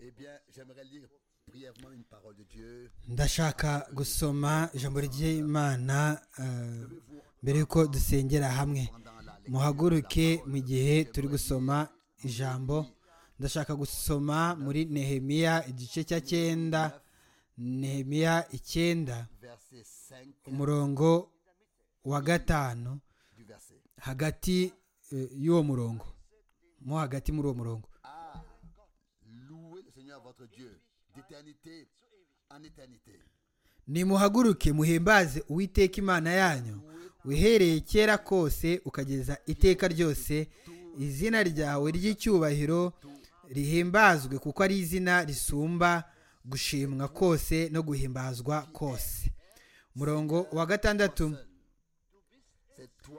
Eh bien, j'aimerais lire brièvement une parole de Dieu. ndashaka gusoma ijambo ry'imana eh, mbere y'uko dusengera hamwe muhaguruke mu gihe turi gusoma ijambo ndashaka gusoma muri nehemiya igice cya cyenda nehemiya icyenda Verset 5 umurongo wa gatanu du verset. hagati eh, y'uwo murongo mo hagati muri uwo murongo Ah, louez le Seigneur votre Dieu d'éternité en éternité. nimuhaguruke muhimbaze uwiteka imana yanyu wihereye kera kose ukageza iteka ryose izina ryawe ry'icyubahiro rihimbazwe kuko ari izina risumba gushimwa kose no guhimbazwa kose umurongo wa gatandatu C'est toi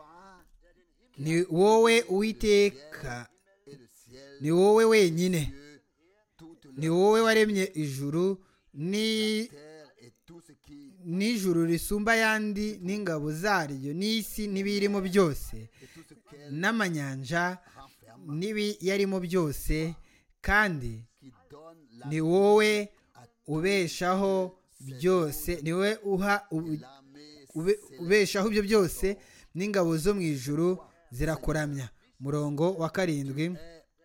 ni wowe uwiteka et le ciel, ni wowe wenyine Dieu, toute la ni wowe waremye ijuru ni terre et tout ce qui n'ijuru risumba ayandi n'ingabo zaryo n'isi n'ibiyirimo byose et tout ce qu'elle n'amanyanja renferme, n'ibiyarimo byose kandi qui donne ni la wowe ubeshaho byose ni wowe uha ubu- l'armée ube- ubeshaho ibyo byose n'ingabo zo mu ijuru zirakuramya murongo wa karindwi est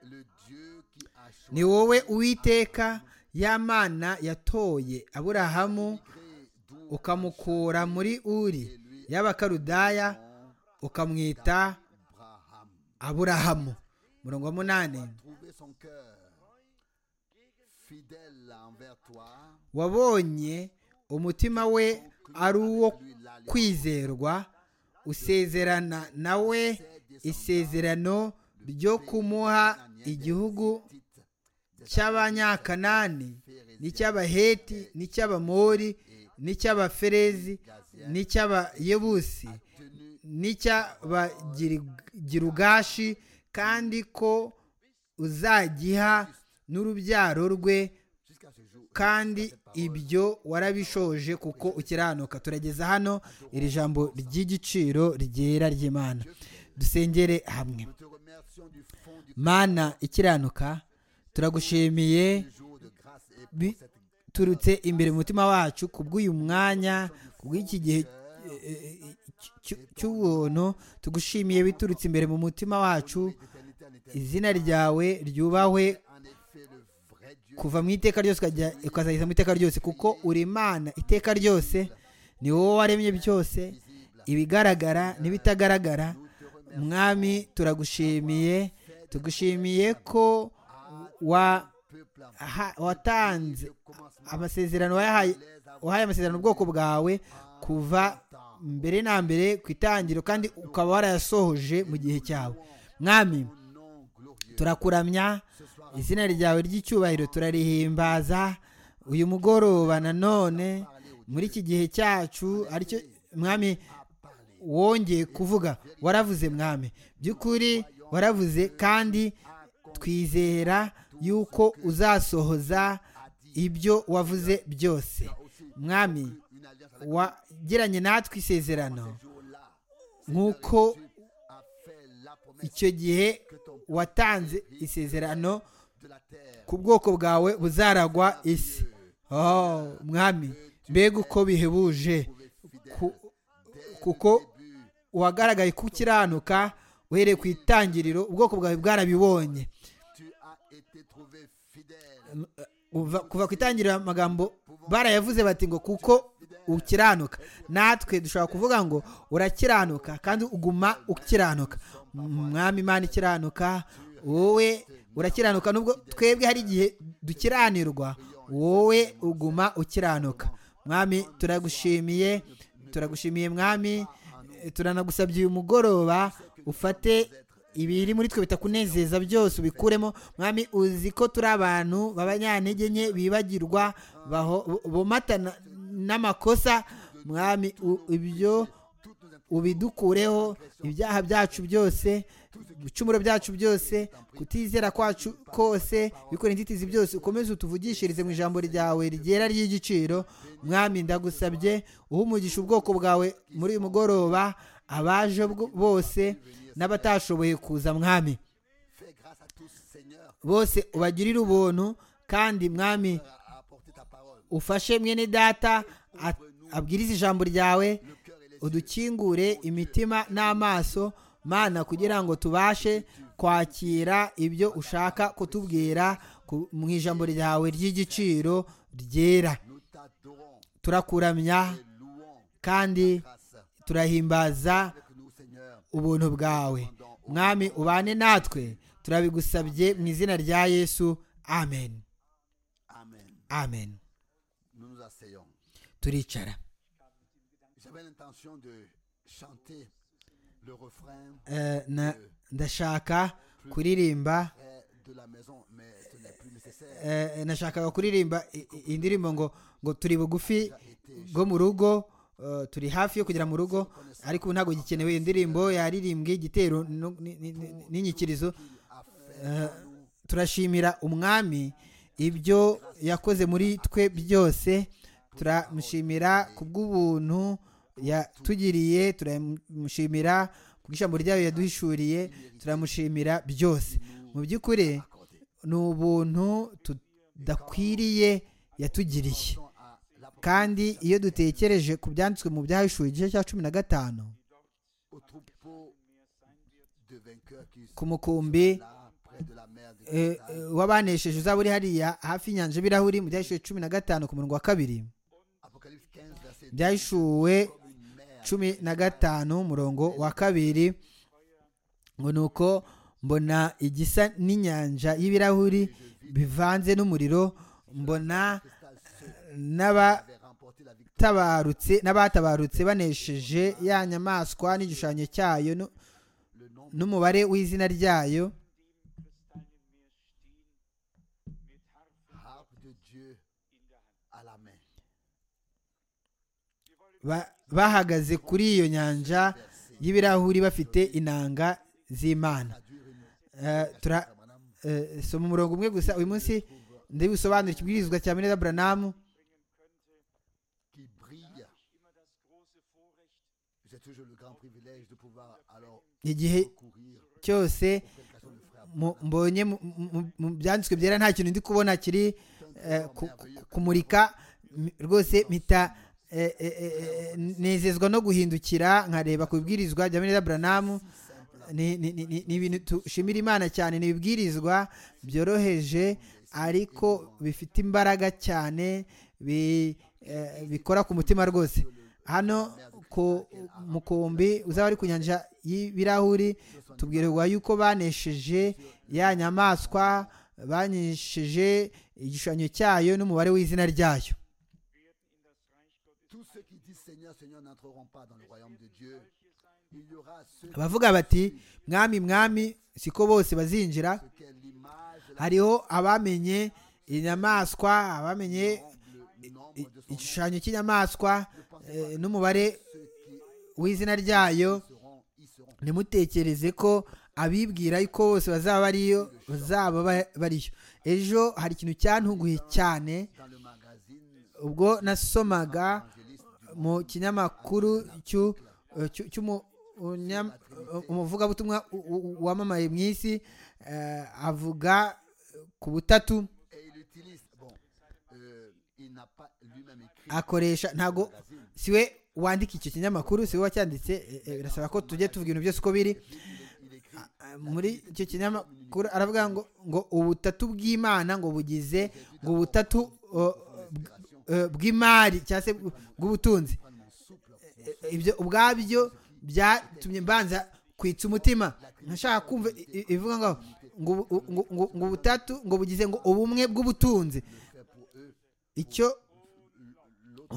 le Dieu qui a choisi ni wowe uwiteka y'amana yatoye aburahamu malgré d'où ukamukura muri uri y'abakarudaya ukamwita Abraham aburahamu murongo wa munani trouvé son cœur fidèle envers toi. wabonye umutima we ari uwo kwizerwa usezerana nawe isezerano ryo kumuha igihugu Titre des cy'abanyakanani n'icy'abaheti n'icy'abamori n'icy'abaferezi n'icy'abayebusi tenues n'icy'abagirugashi kandi ko uzagiha n'urubyaro rwe jusqu'à ce jour. kandi ibyo warabishoje kuko ukiranuka turageza hano iri jambo ry'igiciro ryera ry'imana dusengere hamwe Nous te remercions du fond du mana ikiranuka turagushimiye jour de grâce et pour bi- cette turutse imbere mu mutima wacu kubw'uyu mwanya kubw'iki gihe eh, eh, cy- cy'ubuntu tugushimiye biturutse imbere mu mutima wacu éternité en éternité. izina ryawe ryubahwe En effet, le vrai Dieu kuva mu iteka ryose ukajya ukazageza mu iteka ryose kuko uri imana iteka ryose ni wowe waremye byose ibigaragara n'ibitagaragara mwami turagushimiye tugushimiye ko wa peuple en aha- watanze amasezerano wayahaye wahaye amasezerano ubwoko bwawe kuva mbere na mbere ku itangiriro kandi ukaba warayasohoje mu gihe cyawe mwami nom glorieux. turakuramya izina ryawe ry'icyubahiro turarihimbaza uyu mugoroba nanone muri iki gihe cyacu aricyo mwami wongeye kuvuga waravuze mwami by'ukuri waravuze kandi twizera yuko uzasohoza ibyo wavuze byose mwami wagiranye natwe isezerano Jour-là, nk'uko a fait la promesse icyo gihe watanze isezerano de la terre. ku bwoko bwawe buzaragwa isi oh mwami mbega uko bihebuje ku- kuko uwagaragaye kukiranuka uhereye ku itangiriro ubwoko bwawe bwarabibonye Tu as été trouvé fidèle. M- eh, uva- kuva ku itangiriro amagambo barayavuze bati ngo kuko ukiranuka natwe dushobora kuvuga ngo urakiranuka kandi uguma ukiranuka mwami imana ikiranuka wowe urakiranuka nubwo twebwe hari igihe dukiranirwa wowe uguma ukiranuka mwami turagushimiye turagushimiye mwami eh, turanagusabye uyu mugoroba ufate ibiri muri twe bitakunezeza byose ubikuremo mwami uzi ko turi abantu b'abanyantege nke bibagirwa baho- bomatana n'amakosa mwami u- ibyo ubidukureho ibyaha byacu byose ibicumuro byacu byose kutizera kwacu kose bikora inzitizi byose ukomeze utuvugishirize mu ijambo ryawe ryera ry'igiciro mwami ndagusabye uha umugisha ubwoko bwawe muri uyu mugoroba abaje bwo- bose n'abatashoboye kuza mwami Fais grâce à tous, Seigneur. bose ubagirire ubuntu kandi mwami à apporter ta parole. ufashe mwene data a- abwirize ijambo ryawe Le cœur et les yeux. udukingure imitima n'amaso mana kugira ngo tubashe kwakira ibyo ushaka kutubwira ku- mu ijambo ryawe ry'igiciro ryera Nous t'adorons turakuramya et louons kandi grâce turahimbaza avec nous, Seigneur. ubuntu bwawe mwami ubane natwe turabigusabye mu izina rya yesu amen Amen. amen Nous nous asseyons. turicara J'avais l'intention de chanter le refrain Eh, na- ndashaka kuririmba près de la maison, mais ce n'est plus nécessaire. eh, nashakaga kuririmba i- i- indirimbo ngo ngo turi bugufi bwo mu rugo eh, turi hafi yo kugera mu rugo ariko ubu ntabwo gikenewe iyo ndirimbo yaririmbwe igitero no- ni- ni- ni- n'inyikirizo Il a fait en nous turashimira umwami ibyo yakoze muri twe byose turamushimira ku bw'ubuntu yatugiriye turamushimira ku bw'ijambo ryayo yaduhishuriye turamushimira byose mu by'ukuri accordé. ni ubuntu tudakwiriye yatugiriye Pensons à l'apôtre kandi iyo dutekereje ku byanditswe mu byahishuwe igice cya cumi na gatanu au troupeau de vainqueurs qui ku mukumbi sont là, près de la mer de eh, Cristal. eh, wabanesheje uzaba uri hariya hafi y'inyanja y'ibirahuri mu byahishuwe cumi na gatanu ku murongo wa kabiri Apocalypse 15, verset 10. byahishuwe Comme une mer cumi na gatanu umurongo wa kabiri ngo ni uko mbona igisa n'inyanja y'ibirahuri bivanze n'umuriro mbona cristal ceux qui n'abatabarutse avaient remporté la victoire. n'abatabarutse banesheje ya nyamaswa n'igishushanyo cyayo nu- Le nom n'umubare w'izina ryayo harpe de Dieu à la main. Ba- bahagaze kuri iyo nyanja Verset. y'ibirahuri bafite inanga z'imana Traduire une- Eh, tura- Madame, eh, soma umurongo umwe gusa uyu munsi ndabisobanura ikibwirizwa cya meneza buranamu qui brille. J'ai toujours le grand privilège de pouvoir alors igihe courir cyose aux prédications du frère. mu- mbonye mu- mu- mu byanditswe byera nta kintu ndi kubona kiri eh, ku- ku- kumurika m- rwose mpita eh, eh, eh, eh, nezezwa no guhindukira nkareba ku bibwirizwa bya meneza buranamu ni ni- ni- ni- ni ibintu dushimira imana cyane ni ibibwirizwa byoroheje ariko bifite imbaraga cyane bi- eh, bikora ku mutima rwose hano ku mukumbi uzaba ari ku nyanja y'ibirahuri tubwirwa yuko banesheje ya nyamaswa banesheje igishushanyo cyayo n'umubare w'izina ryayo Tous ceux qui disent Seigneur, Seigneur n'entreront pas dans le royaume de Dieu. Il y aura ceux abavuga bati mwami mwami siko bose bazinjira qui est l'image, la hariho abamenye inyamaswa abamenye le nombre de son nom, igishushanyo cy'inyamaswa eh, n'umubare ceux qui w'izina ryayo seront, ils seront. ntimutekereze ko abibwira yuko bose bazaba bariyo bazaba ba- bariyo ejo hari ikintu cyantunguye cyane Dans le magazine, ubwo nasomaga évangéliste du mu kinyamakuru cy'u- eh, cy'u- cy'umu- unyam- eh, umuvugabutumwa u- u- wamamaye mu isi eh, avuga eh, ku butatu et il utilise, bon, euh, il n'a pas lui-même écrit akoresha le ntago magazine. siwe wandika icyo kinyamakuru siwe wacyanditse eh, eh, birasaba ko tujye tuvuga ibintu byose uko biri Il écrit Ah, muri icyo kinyamakuru aravuga ngo ngo ubutatu bw'imana ngo bugize ngo ubutatu uh, uh, bw'imari cyangwa se bw- bw'ubutunzi prendre mon souple. Eh, eh, ibyo ubwabyo byatumye mbanza kwitsa umutima nashaka kumva i- i- ivuga ngo ngo ubu- ngo- ngo- ngo ubutatu ngo bugize ngo ubumwe bw'ubutunzi icyo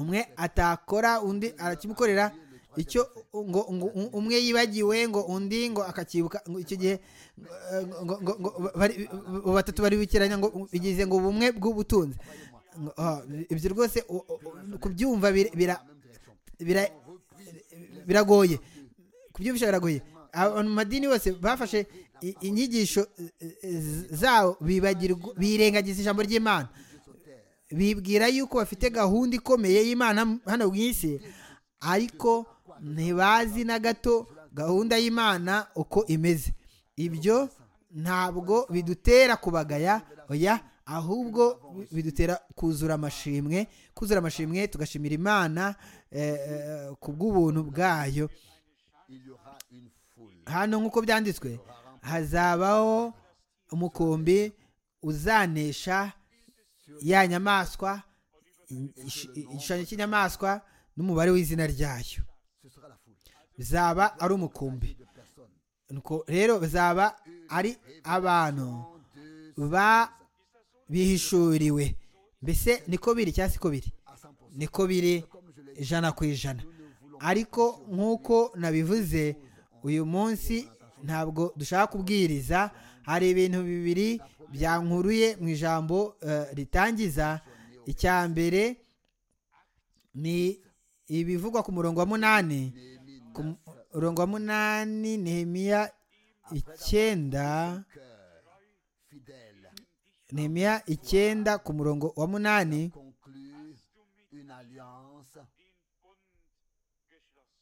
umwe atakora undi arakimukorera icyo ngo, ngo u- umwe yibagiwe ngo undi ngo akacyibuka ngo icyo gihe eh, ngo, ngo, ngo bari, bo batatu bari bikiranya ngo bigize ngo ubumwe bw'ubutunzi Ngo, ah, ibyo rwose u- u- kubyumva bira- bira- bira- biragoye kubyumvisha biragoye abantu mu madini bose bafashe i- inyigisho eh, eh, zabo bibagirwa birengagiza ijambo ry'imana bibwira yuko bafite gahunda ikomeye y'imana hano mu isi ariko ntibazi na gato gahunda y'imana uko imeze ibyo ntabwo bidutera kubagaya oya ahubwo bidutera kuzura amashimwe kuzura amashimwe tugashimira imana eh, eh, ku bw'ubuntu bwayo il y aura une foule. hano nk'uko byanditswe hazabaho umukumbi uzanesha ya nyamaswa ish- igishushanyo cy'inyamaswa n'umubare w'izina ryayo Ce sera la foule. bizaba ari umukumbi De personnes. Nuko rero bizaba ari abantu En deux, ba bihishuriwe mbese niko biri cyangwa siko biri à 100%. niko biri ijana ku ijana ariko nk'uko nabivuze uyu munsi ntabwo dushaka kubwiriza hari ibintu bibiri byankuruye mu ijambo eh, ritangiza icya mbere ni ibivugwa ku murongo wa munani Néhémie ku 9, murongo wa munani nehemiya icyenda cœur fidèle, nehemiya icyenda ku murongo wa munani conclut une alliance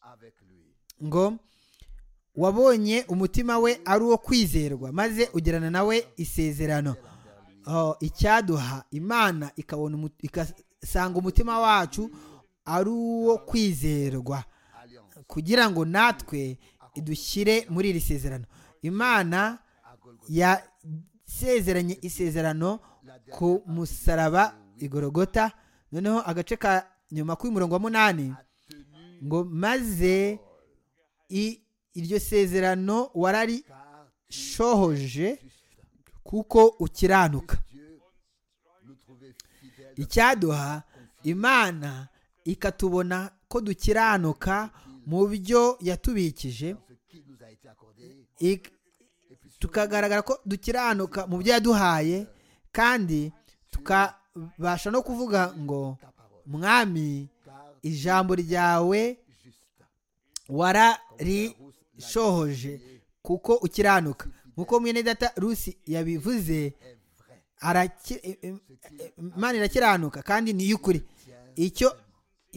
avec lui. ngo wabonye umutima we ari uwo kwizerwa maze ugirana nawe isezerano Oh, icyaduha imana ikabona umu- igasanga umutima wacu ari uwo kwizerwa Alliance kugira ngo natwe idushyire muri iri sezerano imana à Golgotha. yasezeranye isezerano ku musaraba igorogota noneho agace ka nyuma kuri murongo wa munani Tenu ngo maze i- iryo sezerano car wararishohoje juste kuko ukiranuka Dieu nous trouvait fidèles icyaduha imana ikatubona ko dukiranuka mu byo yatubikije dans ce qui nous a été accordé. ik- Et puis sur tukagaragara ko dukiranuka mu byo yaduhaye kandi tukabasha no kuvuga ngo ta parole. mwami Car ijambo ryawe juste. wararishohoje kuko ukiranuka nk'uko mwene data rusi yabivuze est vrai. araki- eh, eh, eh, imana irakiranuka kandi ni iy'ukuri icyo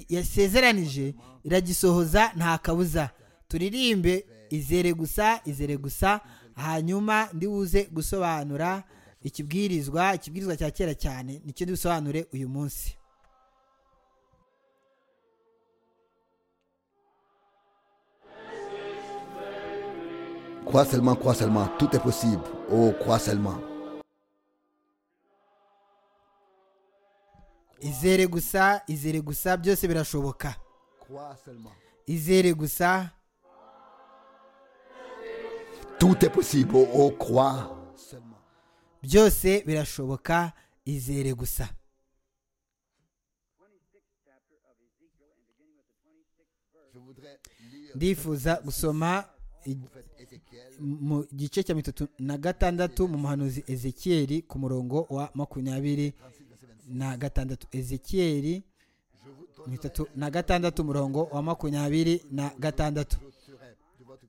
yasezeranije iragisohoza nta kabuza turirimbe izere gusa izere gusa hanyuma ndibuze gusobanura ikibwirizwa ikibwirizwa cya kera cyane nicyo ndibusobanure uyu munsi Crois seulement, crois seulement, tout est possible. Oh, crois seulement. izere gusa izere gusa byose birashoboka Crois seulement. izere gusa Tout est possible. Oh, oh, crois seulement. byose birashoboka izere gusa Je voudrais lire ndifuza gusoma i- le prophète Ézéchiel, mu gice cya mirongo itatu na gatandatu mu muhanuzi ezekiyeli ku murongo wa makumyabiri 36, verset 26. na gatandatu ezekiyeli Je vous mirongo donnerai itatu na gatandatu umurongo wa makumyabiri na gatandatu serai de votre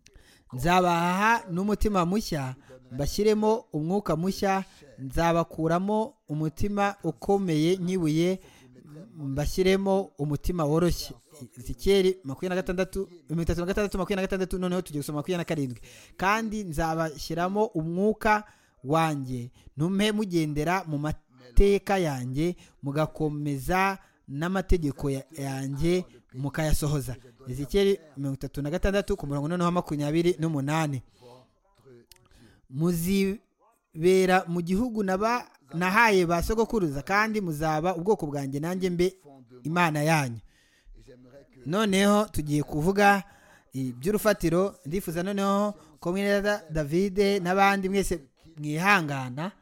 nzabaha n'umutima mushya mbashyiremo umwuka mushya nzabakuramo umutima ukomeye nyibuye mbashyiremo umutima woroshye zikeri makumyabiri na gatandatu mirongo itatu na gatandatu makumyabiri na gatandatu noneho tugiye gusoma makumyabiri na karindwi kandi nzabashyiramo umwuka wanjye ntume mugendera mu mateka yanjye mugakomeza n'amategeko ya- yanjye mukayasohoza ezekeri mirongo itatu na gatandatu ku murongo noneho wa makumyabiri n'umunani muzibera mu gihugu naba nahaye ba sogokuruza kandi muzaba ubwoko bwanjye nanjye mbe fondement. imana yanyu Et j'aimerais que noneho tugiye kuvuga iby'urufatiro ndifuza noneho ko mwene Da- davide n'abandi mwese mwihangana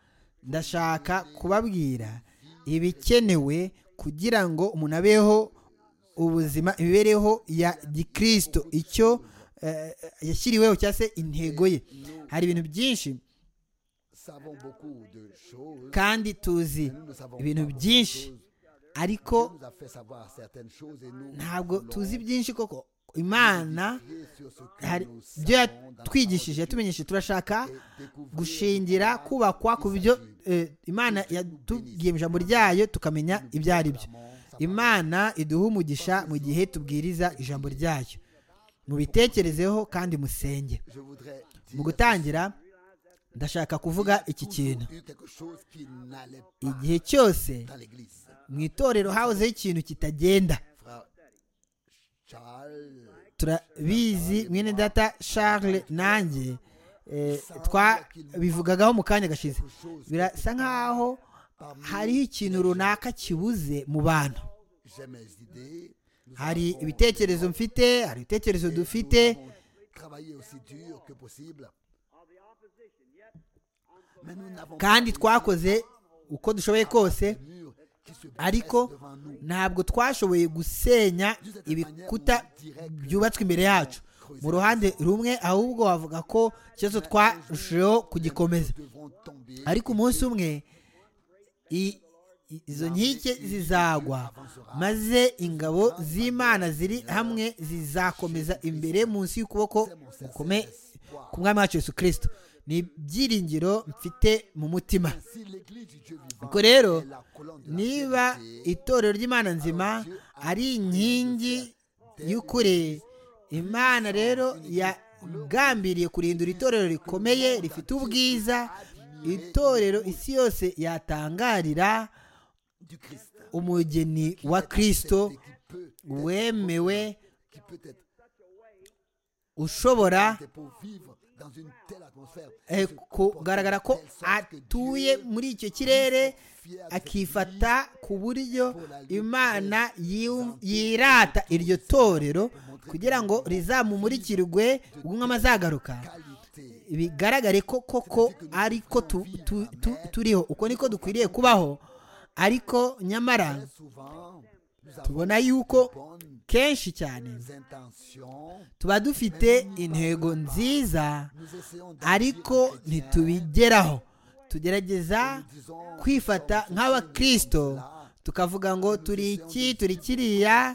ndashaka kubabwira ibikenewe kugira ngo umuntu abeho ubuzima imibereho ya gikristo icyo eh, yashyiriweho cyangwa se intego ye hari ibintu byinshi savons beaucoup de choses. kandi tuzi Nous ne savons ibintu pas beaucoup de byinshi choses. ariko Dieu nous a fait savoir certaines choses et nous ntabwo voulons tuzi byinshi koko imana prier sur ce que hari nous ibyo savons dans la parole yatwigishije de Dieu yatumenyeshe turashaka et découvrir gushingira comment kubakwa ku byo eh, imana yatubwiye mu ijambo ryayo tukamenya ibyo ari byo vraiment sa parole. imana iduha umugisha mu gihe tubwiriza ijambo ryayo mubitekerezeho kandi musenge Je voudrais mu dire gutangira ndashaka kuvuga iki kintu eu quelque chose qui n'allait pas igihe cyose dans l'église. mu itorero hahozeho ikintu kitagenda Frère Charles, turabizi mwene data charles nanjye eh, twabivugagaho mu kanya gashize quelque chose birasa nk'aho hariho ikintu runaka kibuze mu bantu j'ai mes idées. Nous hari avons- ibitekerezo mfite hari ibitekerezo et dufite nous avons travaillé aussi dur que possible. Mais nous n'avons kandi pas twakoze uko dushoboye kose les murs qui se ariko dressent devant nous. ntabwo twashoboye gusenya ibikuta byubatswe imbere yacu mu ruhande rumwe ahubwo wavuga ko ikibazo twarushijeho kugikomeza Devront tomber ariko umunsi umwe i- i- izo nkike zizagwa maze ingabo z'imana ziri hamwe zizakomeza imbere munsi y'ukuboko gukomeye ku mwami wacu yesu kirisito ni ibyiringiro mfite mu mutima si l'église du Dieu vivant ubwo rero est la colonne de la niba vérité, itorero ry'imana nzima ari inkingi y'ukuri imana rero yagambiriye kurindura itorero rikomeye rifite ubwiza itorero isi yose yatangarira du Christ, umugeni wa kirisito et qui peut, wemewe qui peut être ushobora fait pour vivre dans une telle atmosphère. eh, kugaragara ko atuye muri icyo kirere Fier de cette akifata ku buryo imana yiw- yirata iryo torero kugira ngo rizamumurikirwe ubwo azagaruka qualité. bigaragare ko koko ariko tu- tu- tu- turiho uko niko dukwiriye kubaho ariko nyamara Très souvent, nous avons tubona yuko de bonnes kenshi cyane intentions. tuba dufite intego nziza Nous essayons d'agir ariko chrétien. ntitubigeraho tugerageza Nous disons, kwifata nk'abakirisito tukavuga ngo turi iki turi kiriya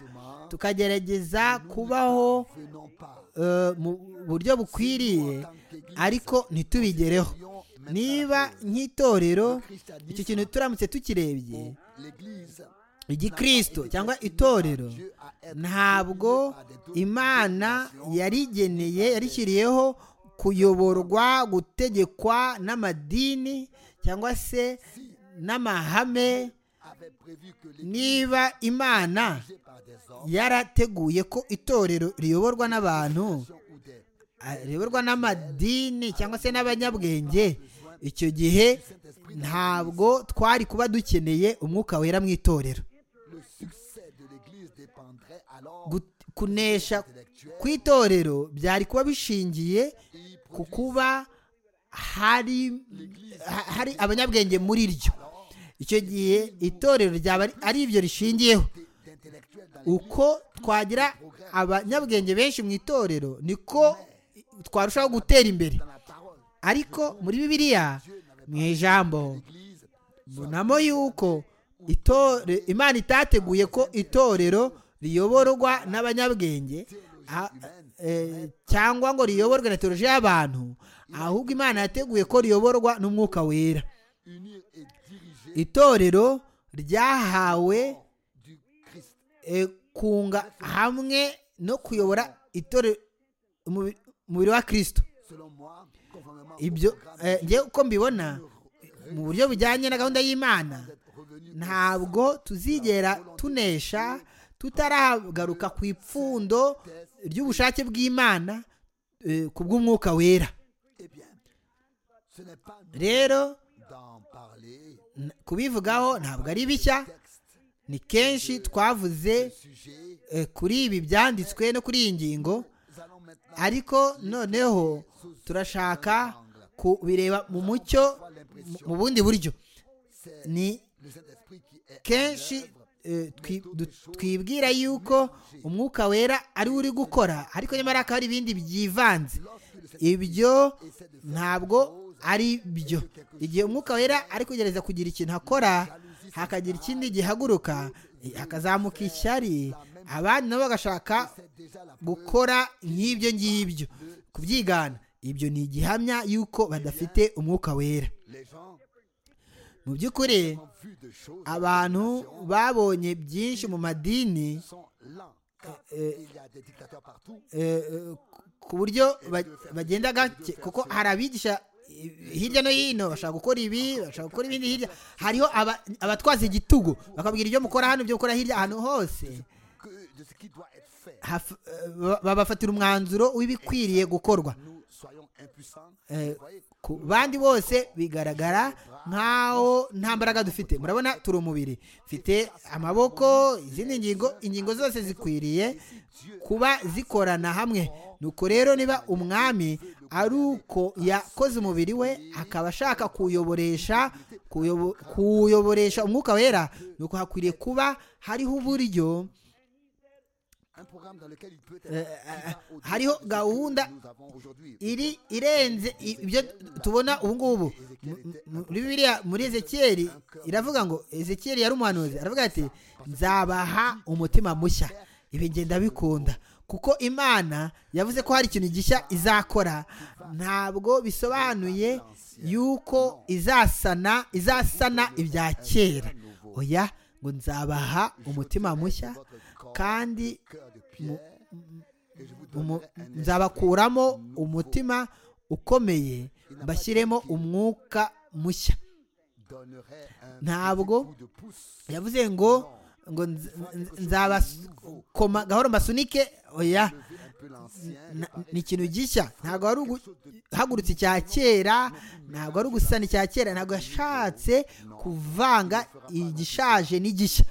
tukagerageza kubaho venons pas. eh, mu buryo bukwiriye ariko ntitubigereho niba nk'itorero icyo kintu turamutse tukirebye L'église igikirisito cyangwa itorero ntabwo imana yarigeneye yarishyiriyeho kuyoborwa gutegekwa n'amadini cyangwa se n'amahame avait prévu que l'église niba imana par des hommes yarateguye ko itorero riyoborwa n'abantu ou des ah, riyoborwa n'amadini cyangwa se n'abanyabwenge icyo gihe ntabwo twari kuba dukeneye umwuka wera mu itorero le succès de l'église dépendrait alors Gut- kunesha intellectuel kw'itorero byari kuba bishingiye et pro- ku kuba hari ha- hari abanyabwenge muri ryo icyo gihe itorero ryaba ari- ari ibyo rishingiyeho d'intellectuels dans l'église. uko twagira abanyabwenge benshi mu itorero niko twarushaho gutera imbere Dans la parole, ariko muri bibiliya mu ijambo l'église mbonamo yuko itore- imana itateguye ko itorero riyoborwa n'abanyabwenge a- eh, cyangwa ngo riyoborwe na teoloji y'abantu ahubwo imana yateguye ko riyoborwa n'umwuka wera unir et diriger itorero ryahawe du Christ. e, kunga hamwe no kuyobora itorero umubi- umubiri wa kirisito Selon moi, conformément au ibyo programme eh, njyewe uko mbibona mu buryo bujyanye na gahunda y'imana revenu ntabwo tuzigera tunesha tutaragaruka ku ipfundo ry'ubushake bw'imana eh, ku bw'umwuka wera eh bien, ce n'est pas nous rero d'en parler. n- kubivugaho ntabwo ari bishya Texte, ni kenshi twavuze sujet, eh, kuri ibi byanditswe no kuri iyi ngingo nous allons maintenant ariko noneho turashaka kubireba mu mucyo mu- mu bundi buryo c'est ni le Saint-Esprit qui est kenshi eh, twi- du- twibwira yuko umwuka wera ari we uri gukora ariko nyamara hakaba hari ibindi byivanze ibyo ntabwo ari byo igihe umwuka wera ari kugerageza kugira ikintu akora hakagira ikindi gihaguruka eh, hakazamuka ishyari abandi nabo bagashaka déjà la gukora nk'ibyo ngibyo kubyigana ibyo ni igihamya y'uko badafite umwuka wera les gens mu by'ukuri ont vu de choses abantu babonye byinshi mu madini sont lents car il y a des dictateurs partout eh, eh, ku buryo ba- bagenda gake kuko hari abigisha hirya no hino bashaka gukora ibi bashaka gukora ibindi hirya hariho aba- abatwaza igitugu bakabwira ibyo mukora hano ibyo mukora hirya ahantu hose que de ce qui doit être fait. haf- eh, ba- babafatira umwanzuro w'ibikwiriye gukorwa Nous soyons impuissants. Eh, Vous voyez, ku bandi bose bigaragara nk'aho nta mbaraga dufite murabona turi umubiri mfite amaboko izindi ngingo ingingo zose zikwiriye kuba zikorana hamwe nuko rero niba umwami ari uko yakoze umubiri we akaba ashaka kuwuyoboresha kuwuyobo- kuwuyoboresha umwuka wera nuko hakwiriye kuba hariho uburyo un programme dans lequel il peut être. eh, qui va au-delà hariho de ce que gahunda nous avons aujourd'hui. iri irenze i- ibyo tubona ubu ngubu M- m- muri bibiliya muri ezekiyeli iravuga ngo ezekiyeli yari umuhanuzi aravuga ati nzabaha umutima mushya ibi ngenda bikunda kuko imana yavuze ko hari ikintu gishya izakora ntabwo bisobanuye yuko izasana izasana ibya kera oya ngo nzabaha umutima mushya kandi Cœur de mu- pierre. Et je vous umu- donnerai un nzabakuramo umutima ukomeye mbashyiremo umwuka mushya donnerai un ntabwo coup de pouce. yavuze ngo ngo nz- nz- nzabakoma gahoro mbasunike oya Un peu l'ancien. na- ni ikintu gishya ntabwo wari uhagurutse icya kera ntabwo wari ugusana icya kera ntabwo yashatse kuvanga igishaje n'igishya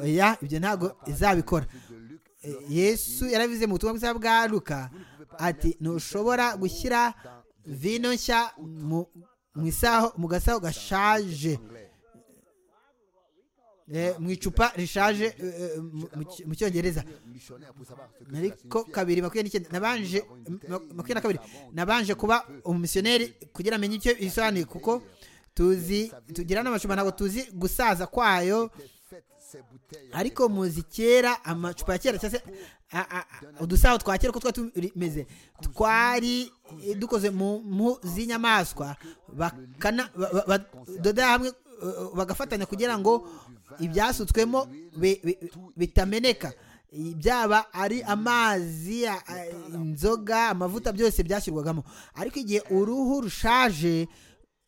oya ibyo ntabgo izabikora De Luc, Eh, yesu yarabivuze mu butumwa bwiza bwa luka ati ntushobora gushyira vino nshya mu- mu isaho mu gasaho gashaje anglais. Eh, mu icupa rishaje eh, eh, mu- mu mu cyongereza Missionnaire pour savoir ce que cela ariko signifie. kabiri makumyabiri n'icyenda nabanje ma- makumyabiri na kabiri nabanje kuba umumisiyoneri kugira amenye icyo bisobanuye kuko tuzi tugira n'amacupa ntabwo tuzi gusaza kwayo Des fêtes, ces bouteilles. ariko muzi kera amacupa ya kera cyangwa se a- a- a- udusaho twa kera uko twari tumeze twari eh, dukoze mu mpu z'inyamaswa bakana- ba- ba- badoda hamwe eh, bagafatanya kugira ngo ibyasutswemo bi- bi- bitameneka byaba ari amazi a- a- inzoga amavuta byose byashyirwagamo ariko igihe uruhu rushaje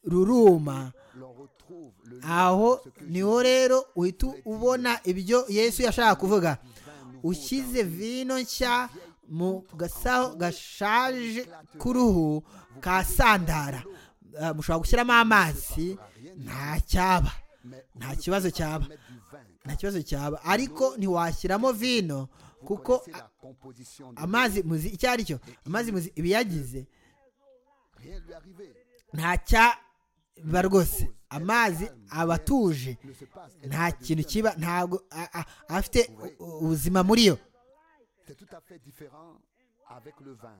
ruruma L'on retrouve le Luc, aho ce que niho rero uhita ubona ibyo yesu yashaka kuvuga ushyize vino nshya mu gasaho gashaje k'uruhu ka sandara Ah, mushobora gushyiramo amazi nta cyaba mais au lieu nta de kibazo pouvoir cyaba mettre du vin, car nta kibazo cyaba ariko ntiwashyiramo vino vous kuko connaissez la composition de l'eau. amazi muzi icyo ari cyo amazi muzi ibiyagize Rien lui est arrivé. nta cyaba rwose amazi aba atuje Il ne se passe nta kintu kiba ntabwo a- a- afite u- u- ubuzima muri yo C'est tout à fait différent avec le vin.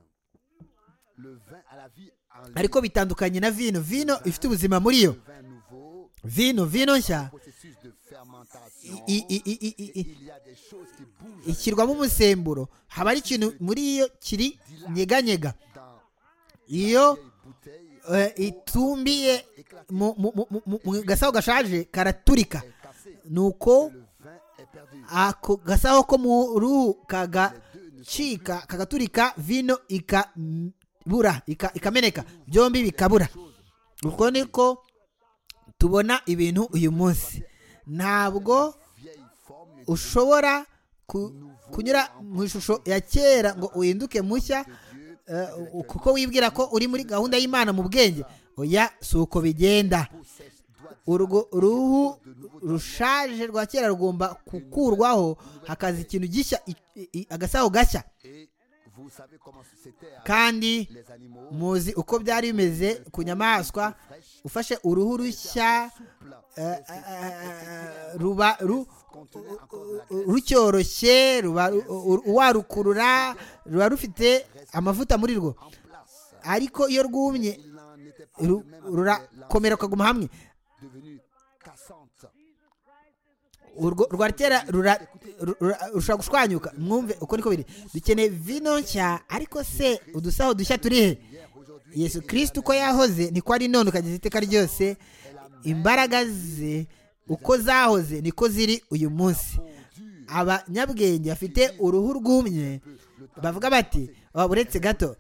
Le vin à la vie en lui. ariko bitandukanye na vino vino ifite ubuzima muri yo Le vin nouveau, vino vino nshya processus de fermentation. i- i- i- i- i- et i- il y a des choses qui bougent ishyirwamo umusemburo haba hari ikintu muri yo kiri nyeganyega dans iyo les bouteilles eh, itumbiye mu- mu- mu- mu- mu- mu gasaho gashaje karaturika cassées. Le nuko vin est perdu. ako gasaho ko mu ruhu kagacika kagaturika vino ikabura ika- ikameneka byombi bikabura uko niko tubona ibintu uyu munsi ntabwo Vieille forme ne ushobora ku- kunyura mu ishusho ya kera ngo uhinduke mushya eh, u- kuko wibwira ko uri muri gahunda y'imana mu bwenge oya si uko bigenda possède, doit urwo ruhu rushaje rwa kera rugomba gukurwaho hakaza ikintu gishya i- i- agasaho gashya Et vous savez comment c'était avec kandi les animaux. muzi uko byari bimeze ku nyamaswa ufashe uruhu rushya Souple. eh, eh, eh, ruba ru- Contenait encore de la ru- rucyoroshye ruba ru- u- uwarukurura ruba rufite amavuta muri rwo en place. ariko iyo rwumye Il n'en était pas ru- de même après rurakomera rukaguma hamwe l'enfant devenu cassante. urwo rwa kera rura- ru- rura- rushobora gushwanyuka mwumve uko niko biri dukeneye vino nshya ariko se udusaho dushya turi he yesu kirisiti uko yahoze niko ari none ukageza iteka ryose imbaraga ze uko zahoze niko ziri uyu munsi abanyabwenge bafite uruhu rwumye bavuga bati "Oh, uretse gato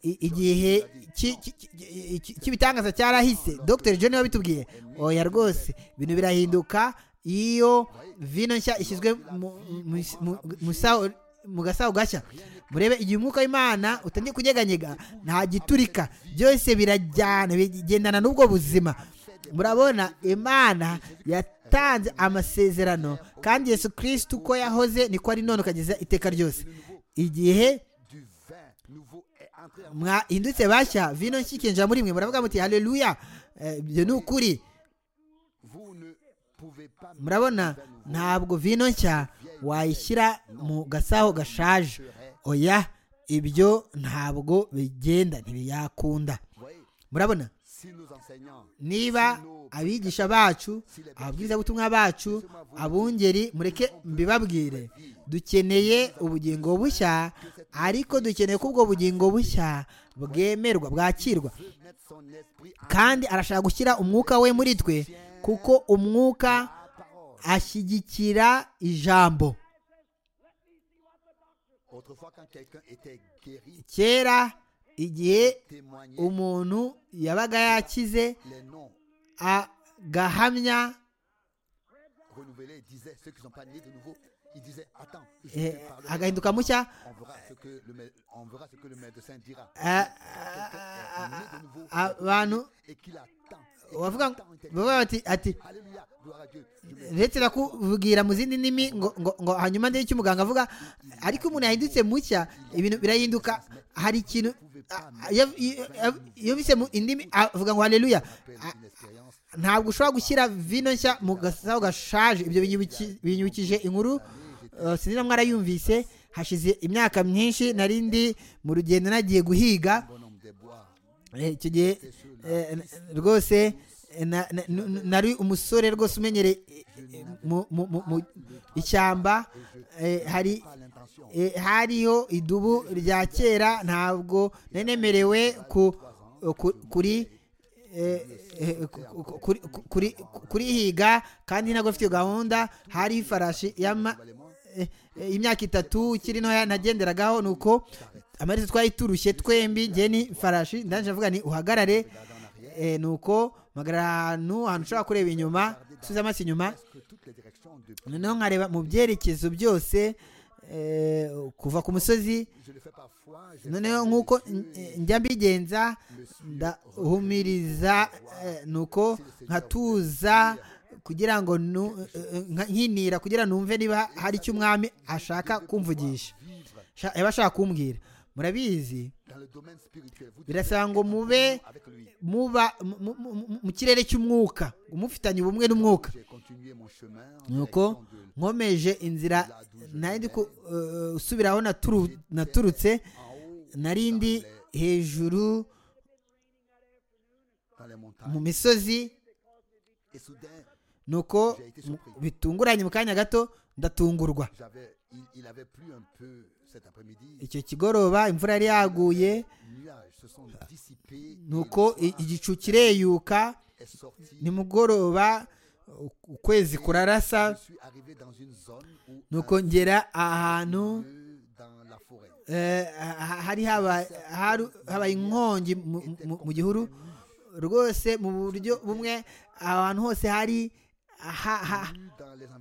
i- igihe ki- ki- ki- ki- cy'ibitangaza cyarahise dr john wabitubwiye oya rwose ibintu birahinduka iyo vino nshya ishyizwe mu- mu- mu- mu saho- mu gasaho gashya murebe igihe umwuka w'imana utangiye kunyeganyega nta giturika byose birajyana bigendana n'ubwo buzima murabona imana yatanze amasezerano kandi yesu kirisiti uko yahoze niko ari none ukageza iteka ryose igihe mwahindutse bashya vino nshya ikinjira muri mwe muravuga muti haleluya Eh, ibyo ni ukuri murabona ntabwo vino nshya wayishyira mu gasaho gashaje oya ibyo ntabwo bigenda ntibiyakunda murabona niba abigisha bacu ababwirizabutumwa bacu abungeri mureke mbibabwire dukeneye ubugingo bushya ariko dukeneye ko ubwo bugingo bushya bwemerwa bwakirwa kandi arashaka gushyira umwuka we muri twe kuko umwuka ashyigikira ijambo kera igihe umuntu yabaga yakize agahamya eh, agahinduka mushya eh, abantu bavuga ngo- bavuga bati ati uretse no kuvugira mu zindi ndimi ngo ngo ngo hanyuma ndebe icyo umuganga avuga ariko umuntu yahindutse mushya ibintu birahinduka hari ikintu a- a- iyo- iyo- iyo bise mu indimi avuga ngo haleluya A- ntabwo ushobora gushyira vino nshya mu gasaho gashaje ibyo binyibiki- binyibukije inkuru eh, sinzi na mwarayumvise hashize imyaka myinshi nari ndi mu rugendo nagiye guhiga Eh, icyo gihe eh, n- rwose eh, na- na- nu- nu- nari umusore rwose umenyereye eh, eh, mu- mu- mu- mu ishyamba eh, hari eh, hariho idubu rya kera ntabwo nari nemerewe ku- ku- kuri eh, eh, ku- ku- kuri- ku- kuri- kurihiga kandi ntabwo afite gahunda hari ifarashi y'ama- eh, eh, imyaka itatu ikiri ntoya nagenderagaho nuko amaherezo twari turushye twembi njye ni farashi ndangije avuga ni uhagarare eh, nuko mpagarara ahantu ahantu ushobora kureba inyuma usubiza amaso inyuma noneho nkareba mu byerekezo byose eh, kuva ku musozi noneho nk'uko eh, njya mbigenza ndahumiriza eh, nuko nkatuza kugira ngo nu- eh, eh, nkinira kugira numve niba hari icyo umwami ashaka kumvugisha Sha- yaba ashaka kumbwira murabizi birasaba ngo mube muba mu- mu- mu- mu kirere cy'umwuka umufitanye ubumwe n'umwuka nuko nkomeje inzira nari usubiraho naturutse narindi hejuru mu misozi nuko mu- bitunguranye mu kanya gato ndatungurwa icyo kigoroba imvura yari yaguye nuko i- igicu kireyuka nimugoroba u- ukwezi kurarasa nuko ngera ahantu eh, ha- hari haba- haru- habaye inkongi mu- mu- mu gihuru rwose mu buryo bumwe ahantu hose hari ha- ha-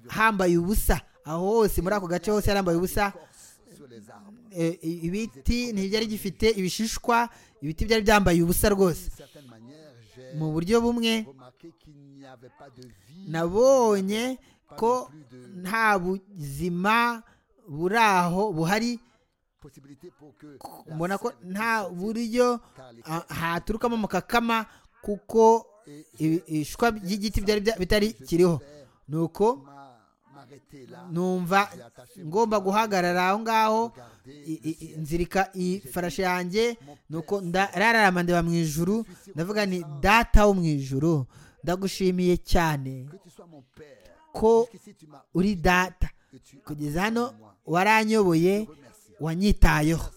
hambaye ubusa aho hose muri ako gace hose harambaye ubusa eh, i- ibiti ntibyari gifite ibishishwa ibiti byari byambaye ubusa rwose mu buryo bumwe nabonye ko nta buzima buri aho buhari mbona ko nta buryo ah, haturukamo mukakama kuko ibi- ibishishwa by'igiti byari bya- bitari kiriho nuko numva ngomba guhagarara aho ngaho i- i- i- nzirika ifarashi yanjye nuko ndararama ndeba mu ijuru ndavuga ni data wo mu ijuru ndagushimiye cyane ko uri data kugeza hano waranyoboye wanyitayeho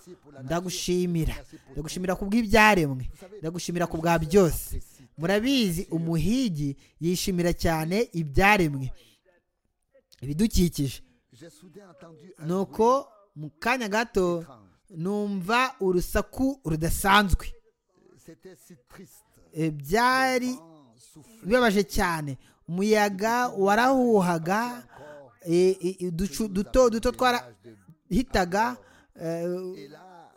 ndagushimira ndagushimira ku bw'ibyaremwe ndagushimira ku bwa byose murabizi umuhigi yishimira cyane ibyaremwe ibidukikije nuko mu kanya gato numva urusaku rudasanzwe C'était si triste. Eh, byari Vent soufflait bibabaje cyane umuyaga warahuhaga encore eh, eh, uducu- toujours duto avec duto des twarahitaga nuages de- eh, Et là,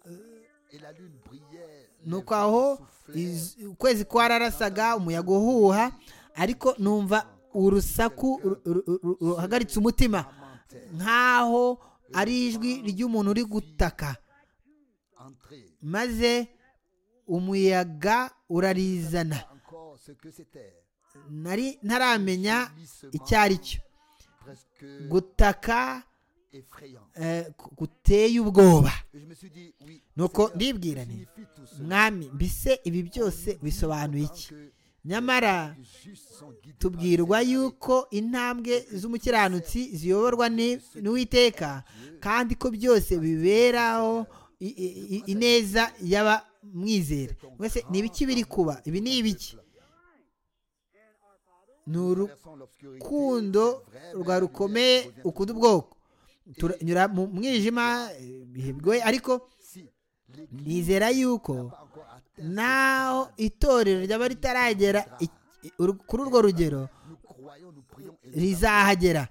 et la lune brillait. les nuko vents aho soufflaient, iz- ukwezi kwararasaga umuyaga uhuha ariko numva urusaku ru- ru- ru- ruhagaritse umutima lamentait, nk'aho ari ijwi ry'umuntu uri gutaka entrait. maze umuyaga urarizana Encore ce que c'était. nari ntaramenya Hissement icyo ari cyo Presque gutaka effrayant. eh, ku- guteye ubwoba Et je me suis dit, oui. nuko Seigneur, ndibwira nti signifie tout cela. mwami mbese ibi byose bisobanuye Tant iki que nyamara les justes sont guidés par tubwirwa le Seigneur, yuko intambwe z'umukiranutsi ziyoborwa ni- n'uwiteka kandi ko byose biberaho i- i- i- ineza y'abamwizera mwese ni ibiki biri kuba ibi ni ibiki ni traversons l'obscurité, urukundo vraie rwa belle rukomeye lumière revient. ukunda ubwoko turanyura mu mwijima eh, ibihe bigoye ariko Si l'Église nizera n'a yuko pas encore atteint ce naho itorero ryaba ritaragera i- i- uru- kuri urwo rugero Nous croyons, nous prions et nous rizahagera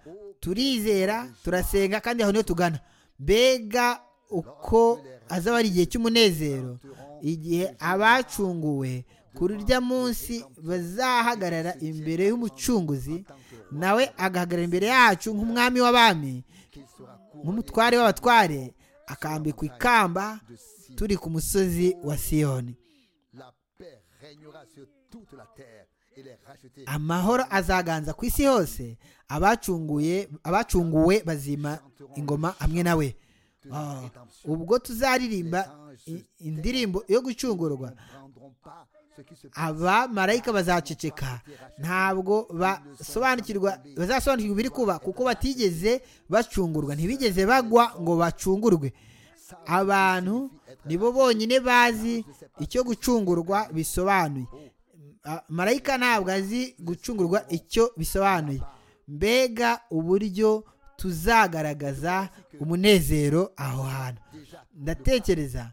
turizera turasenga kandi aho niho tugana mbega uko azaba ari igihe cy'umunezero igihe abacunguwe kuri urya munsi bazahagarara imbere y'umucunguzi nawe agahagarara imbere yacu nk'umwami w'abami qu'il sera couronné nk'umutware w'abatware akambikwa ikamba de Sion. turi ku musozi wa siyoni La paix régnera sur toute la terre et les rachetés amahoro azaganza ku isi hose abacunguye abacunguwe bazima ingoma hamwe nawe de Ah, la rédemption. ubwo tuzaririmba i- indirimbo yo gucungurwa Ils ne comprendront pas ce qui se passe. abamarayika bazaceceka ntabwo basobanukirwa bazasobanukirwa ibiri kuba kuko batigeze bacungurwa ntibigeze bagwa ngo bacungurwe abantu nibo bonyine bazi icyo gucungurwa bisobanuye Ah, marayika ntabwo azi gucungurwa icyo bisobanuye mbega uburyo tuzagaragaza umunezero aho hantu Déjà, ndatekereza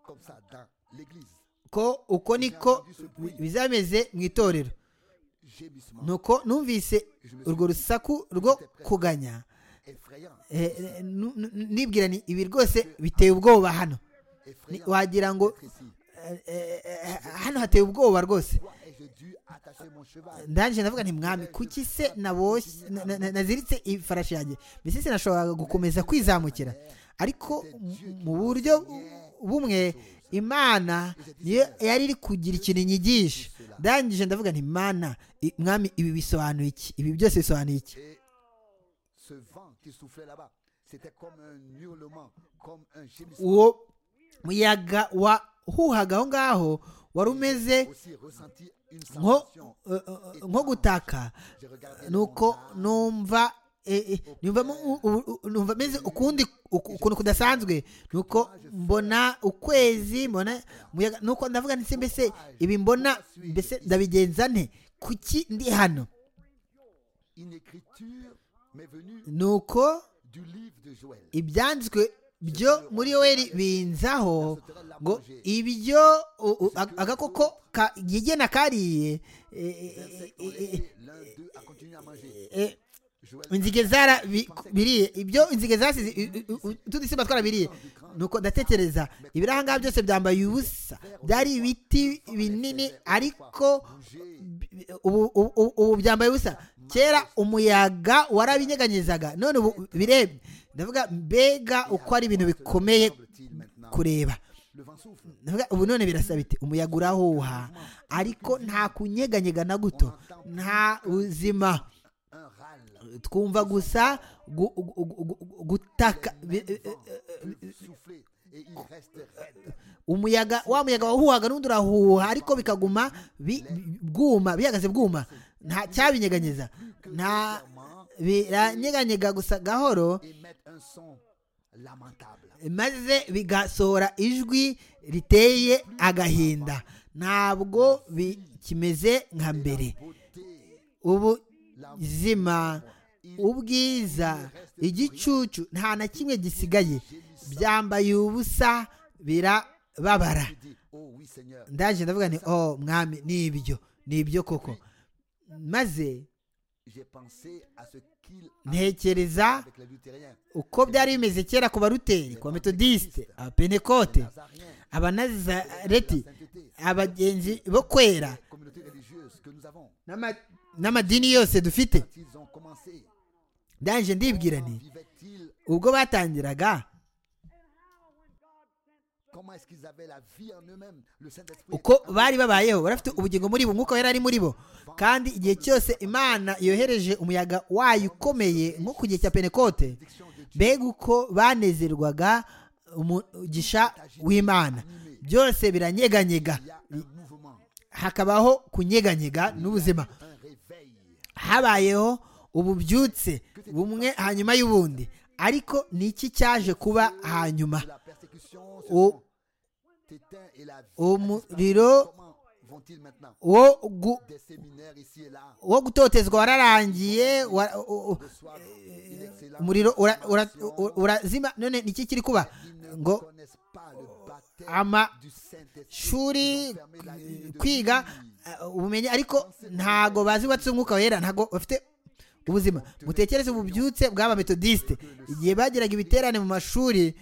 comme ça, dans l'église, ko uko niko bi- bizameze mu itorero gémissement nuko numvise urwo rusaku rwo kuganya effrayant, eh, eh, nu- nu- nibwira ni ibi rwose biteye ubwoba hano Ni- effrayant wagira ngo d'être ici. eh, eh, eh, hano hateye ubwoba rwose Pourquoi ai-je dû attacher mon cheval ndangije ndavuga nti mwami kuki se naboshye na- na- na- naziritse ifarashi yanjye mbese sinashoboraga gukomeza kwizamukira ariko mu- mu buryo bumwe imana niyo yari iri kugira ikintu inyigisha ndangije ndavuga nti mana i- mwami ibi bisobanuye iki ibi byose bisobanuye iki Et ce vent qui soufflait là-bas, c'était comme un hurlement, comme un gémissement uwo muyaga wahuhaga aho ngaho wari umeze aussi ressenti une nko sensation. eh, eh, nko gutaka J'ai regardé le nuko montagne, numva eh, eh, numvamo u- u- u- numva meze ukundi uku- ukuntu kudasanzwe nuko mbona ukwezi mbona umuyaga nuko ndavuga ndetse mbese ibi mbona mbese ndabigenza nte kuki ndi hano une écriture m'est venue nuko du livre de Joël. ibyanditswe byo muri yoweri binzaho ngo ibyo u- u- ag- agakoko ka- yigena kariye eh, eh, eh, eh, eh, L'un d'eux a continué à manger. eh, Joël inzige zarabiriye ibyo inzige zasize utudisimba twarabiriye nuko ndatekereza ibiri ahangaha byose byambaye ubusa byari ibiti binini ariko bi- ubu ubu- ubu byambaye ubusa kera umuyaga warabinyeganyezaga none ubu birebye ndavuga mbega uko ari ibintu bikomeye semble-t-il maintenant. kureba Le vent souffle. Ndavuga, ubu none birasa bite umuyaga urahuha ariko nta kunyeganyega na guto nta buzima Un râle. twumva gusa gu- gu- gu- gu- gutaka bi- eh, eh, Souffler. Et il reste raide. umuyaga wa muyaga wahuhaga n'undi urahuha ariko bikaguma bi- bwuma bihagaze bwuma nta cyabinyeganyeza nta biranyeganyega gusa gahoro Émettre un son lamentable. maze bigasohora ijwi riteye agahinda ntabwo bi- kimeze nka mbere Beauté. ubuzima ubwiza igicucu nta na kimwe gisigaye byambaye ubusa birababara Je dis, oh oui Seigneur, ndaje ndavuga ni oh mwami ni ibyo ni ibyo koko maze j'ai pensé à ce qu'il a fait ntekereza avec les luthériens, uko byari bimeze kera ku baruteri ku bametodisite abapenekote Nazariens, abanazareti abagenzi bo kwera les communautés religieuses que nous avons. n'ama- n'amadini yose dufite Quand ils ont commencé, ndaje ndibwira comment nti vivaient-ils ubwo batangiraga Comment est-ce qu'ils avaient la vie en eux-mêmes Le Saint-Esprit uko bari babayeho bari bafite ubugingo muri bo umwuka wera ari muri bo kandi igihe cyose imana yohereje umuyaga wayo ukomeye nko ku gihe cya penekote mbega uko banezerwaga umugisha w'imana byose biranyeganyega il y a un mouvement, hakabaho kunyeganyega n'ubuzima un réveil. habayeho ububyutse bumwe hanyuma y'ubundi ariko ni iki cyaje kuba hanyuma La persécution se O- s'éteint et la vie a disparu. umuriro Comment vont-ils maintenant wo gu- Des séminaires ici et là. wo gutotezwa wararangiye wa- u- u- Le soir, une excellente umuriro ura- ura- formation. u- urazima none ni iki kiri kuba Ils ne ngo connaissent pas le baptême ama- du Saint-Esprit. Ils shuri ont fermé la ligne de kwiga vie. eh, ubumenyi ariko ntago bazi batse umwuka wera ntago bafite ubuzima mutekereze ububyutse bw'aba metodisite igihe bagiraga ibiterane mu mashuri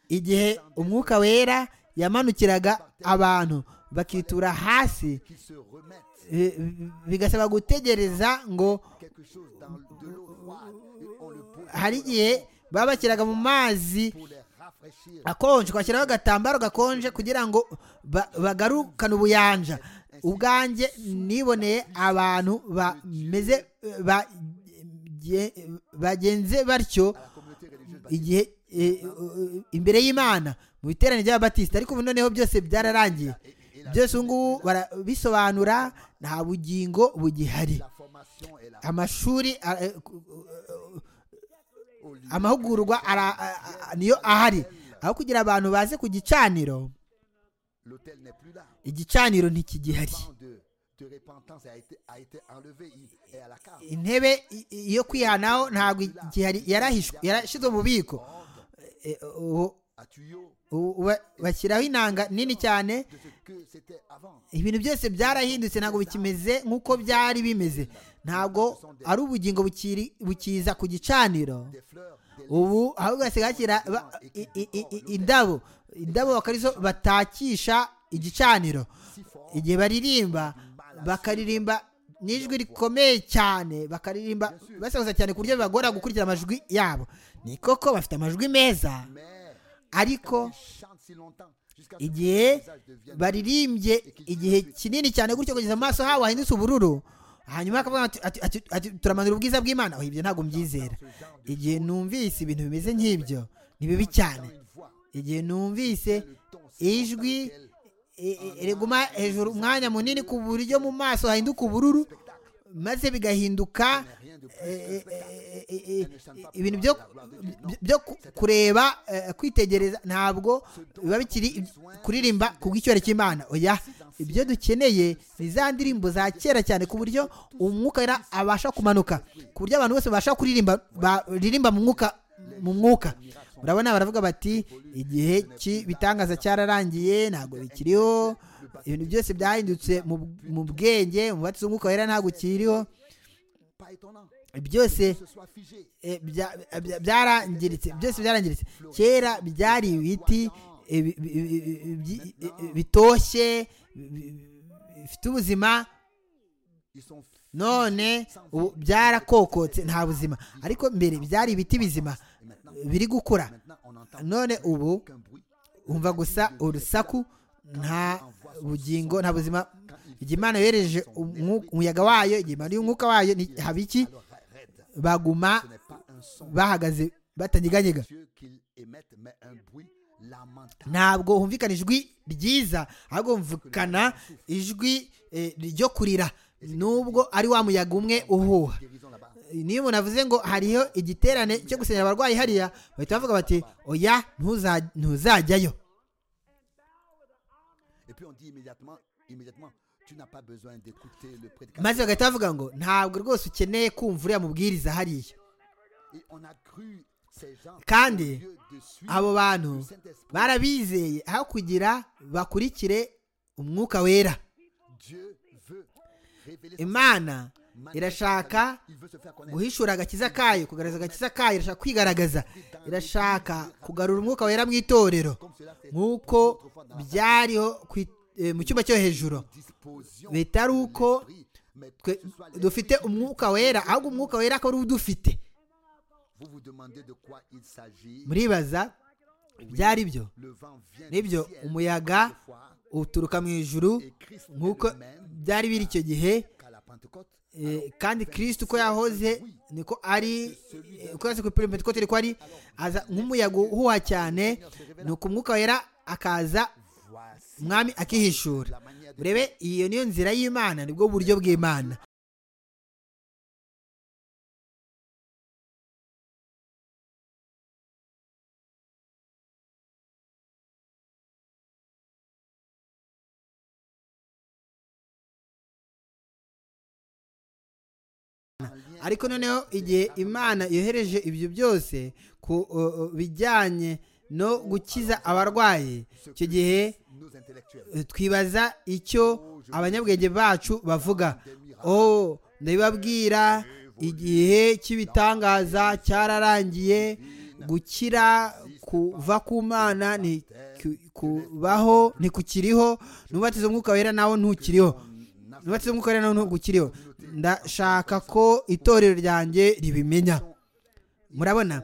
igihe umwuka wera yamanukiraga abantu bakitura hasi Qu'ils se remettent eh, bigasaba gutegereza ngo quelque chose dans de l'eau froide et on le pose hari igihe baba bashyiraga mu mazi pour les rafraîchir. akonje twashyiraho agatambaro gakonje kugira ngo ba- bagarukane ubuyanja ubwanjye niboneye abantu bameze bagenze bagenze batyo La communauté religieuse igihe eh, imbere y'imana mu biterane by'ababatisita ariko ubu noneho byose byararangiye byose ubu ngubu barabisobanura nta bugingo bugihari la formation est là. amashuri eh, ku- Au lieu amahugurwa ara- a- a- niyo ahari aho kugira abantu baze ku gicaniro L'hôtel n'est plus là. igicaniro ntikigihari Tant de, de repentance a été, a été enlevé il est à la carte. intebe i- i- yo kwihanaho ntabwo igihari yarahishwe yarashyizwe mu bubiko Eh, ubu- à tuyau ubu ba- bashyiraho inanga nini cyane de ce que c'était avant. ibintu byose byarahindutse ntabwo bikimeze nk'uko byari bimeze ntabwo ari ubugingo bukiri bukiza ku gicaniro Des fleurs, des ubu ahubwo hasigaye hashyira ba- i- i- i- i- indabo indabo bakarizo batakisha igicaniro si forts igihe baririmba bakaririmba n'ijwi rikomeye cyane bakaririmba basakuza cyane ku buryo bibagora gukurikira amajwi yabo ni koko bafite amajwi meza mais ariko ils chantent si longtemps jusqu'à ce que igihe leur visage devienne baririmbye igihe kinini cyane gutyo kugeza amaso habo ahindutse ubururu hanyuma akavuga ati- ati- ati- ati turamanura ubwiza bw'imana oh, ibyo ntabwo mbyizera igihe numvise ibintu bimeze nk'ibyo ni bibi cyane une voix. igihe numvise Le ton ijwi e- e- riguma hejuru umwanya munini ku buryo mu maso hahinduka ubururu maze bigahinduka rien de plus e- e- e- e- e- ibintu byo byo ku- kureba eh, kwitegereza ntabwo biba bikiri ib- kuririmba ku bw'icyubahiro cy'imana oya ibyo dukeneye ni za ndirimbo za kera cyane ku buryo umwuka wera abasha kumanuka ku buryo abantu bose babasha kuririmba baririmba mu mwuka mu mwuka urabona baravuga bati igihe cy'ibitangaza cyararangiye ntabwo bikiriho ibintu byose byahindutse mu, mu bwenge mu batsi umwuka wera ntabwo ukiriho pas étonnant que byose ce soit figé eh, bya- bya- byarangiritse byose byarangiritse kera byari ibiti eh, bi- bi- bi- bi- bi- bi- bitoshye bi- bi- bi- bifite ubuzima ils sont figés none sans ubu vie. byarakokotse nta buzima ariko mbere byari ibiti bizima Et maintenant, biri gukura maintenant on entend none ubu qu'un bruit umva gusa urusaku nta bugingo nta buzima igihe imana yohereje umwu- umuyaga wayo igihe imana y'umwuka wayo ni- haba iki alors ra- raide baguma ce n'est pas un son bahagaze batanyeganyega Dieu qu'ils émettent mais un bruit lamentable ntabwo humvikana ijwi ryiza ahubwo humvikana ijwi eh, ryo kurira nubwo ari wa muyaga umwe uhuha guérison là-bas niyo umuntu avuze ngo hariho igiterane cyo gusenyera abarwayi hariya bahita bavuga bati oya ntuza- ntuzajyayo et puis on dit immédiatement immédiatement tu n'as pas besoin d'écouter le prédicateur maze bagahita bavuga ngo ntabwo rwose ukeneye kumva uriya mubwiriza hariya kandi abo bantu barabizeye aho kugira bakurikire umwuka wera imana irashaka guhishura agakiza kayo kugaragaza agakiza kayo irashaka kwigaragaza irashaka kugarura umwuka wera mu itorero nk'uko byariho ku i- eh, mu cyumba cyo hejuru bitari uko twe- dufite umwuka wera ahubwo umwuka wera akaba ari udufite muribaza byari byo nibyo umuyaga uturuka mu ijuru nk'uko byari biri icyo gihe eh, kandi kirisiti uko yahoze niko ari eh, uko yahoze ku ipironi ko ko ari aza nk'umuyaga uhuha cyane ni uko umwuka wera akaza umwami akihishura urebe iyo niyo nzira y'imana nibwo buryo bw'imana ariko noneho igihe imana yohereje ibyo byose ku o, o, bijyanye no gukiza abarwayi icyo gihe eh, twibaza icyo abanyabwenge bacu bavuga oh ndabibabwira igihe cy'ibitangaza cyararangiye gukira kuva ku mana ni ku- kubaho ntikukiriho n'ubatizo umwuka wera nawo ntukiriho nubatse umwuka rero ntabwo ukiriho ndashaka ko itorero ryanjye ribimenya murabona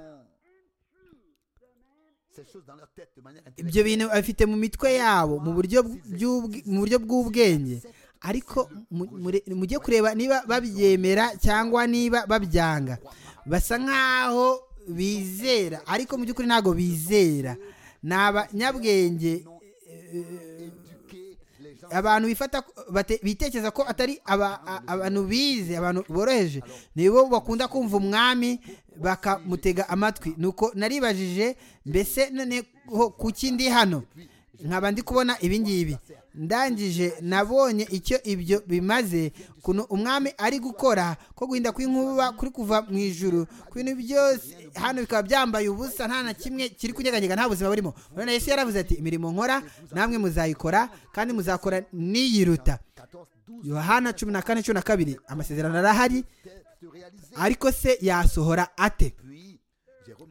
ibyo bintu abifite mu mitwe yabo mu buryo bw'ubw- mu buryo bw'ubwenge ariko mu- mure- mujye kureba niba babyemera cyangwa niba babyanga basa nk'aho bizera ariko mu by'ukuri ntabwo bizera ni abanyabwenge abantu bifata bate- bitekereza ko atari aba- a- abantu bize abantu boroheje nibo bakunda kumva umwami bakamutega amatwi nuko naribajije mbese noneho kuki ndi hano nkaba ndi kubona ibingibi ndangije nabonye icyo ibyo bimaze ukuntu umwami ari gukora ko guhinda kw'inkuba kuri kuva mu ijuru ku bintu byose hano bikaba byambaye ubusa nta na kimwe kiri kunyeganyega nta buzima burimo urabona yesu yaravuze ati imirimo nkora namwe muzayikora kandi muzakora niyiruta yohana cumi na kane cumi na kabiri amasezerano arahari ariko se yasohora ate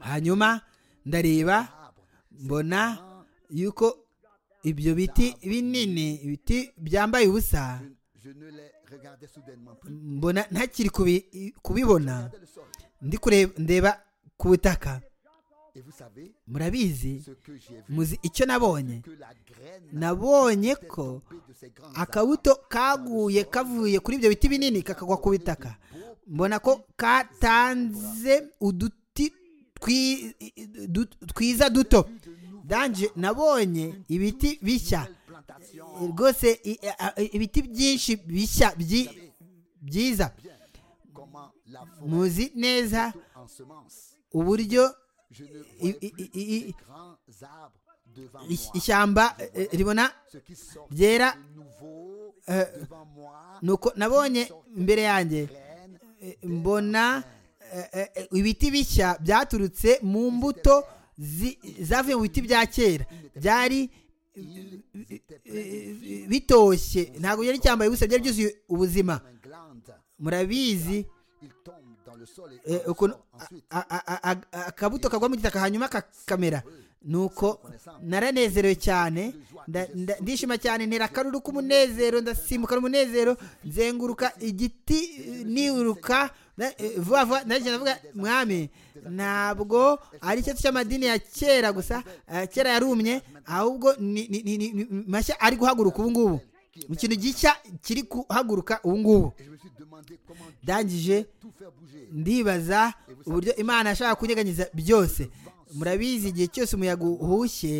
hanyuma ndareba mbona yuko ibyo biti binini ibiti byambaye ubusa mbona ntakiri kubi- kubibona ndi kureba ndeba ku butaka murabizi muzi icyo nabonye nabonye ko akabuto kaguye kavuye kuri ibyo biti binini kakagwa ku bitaka mbona ko katanze uduti twi- du- twiza duto danje nabonye ibiti bishya rwose i- a- a- ibiti byinshi bishya byi- byiza muzi neza uburyo i- i- i- i- i- ish- ishyamba eh, ribona ryera eh, nuko nabonye imbere yanjye eh, mbona eh, eh, ibiti bishya byaturutse mu mbuto zi- zavuye mu biti bya kera byari eh, bitoshye ntabwo byari cyambaye ubusa byari byuzuye ubuzima murabizi eh, ukuntu a- a- a- a- akabuto kagwa mu gitaka hanyuma kakamera nuko naranezerewe cyane nda- nda- ndishima cyane ntera akaruru k'umunezero ndasimbuka umunezero nzenguruka igiti eh, niruka na- eh, vuba vuba nagenda navuga mwami ntabwo ari icyatsi cy'amadini ya kera gusa eh, kera yarumye ahubwo ni ni- ni- ni- ni mashya ari guhaguruka ubu ngubu ikintu gishya kiri guhaguruka ubu ngubu ndangije ndibaza uburyo imana yashaka kunyeganyiza byose murabizi igihe cyose umuyaga uhushye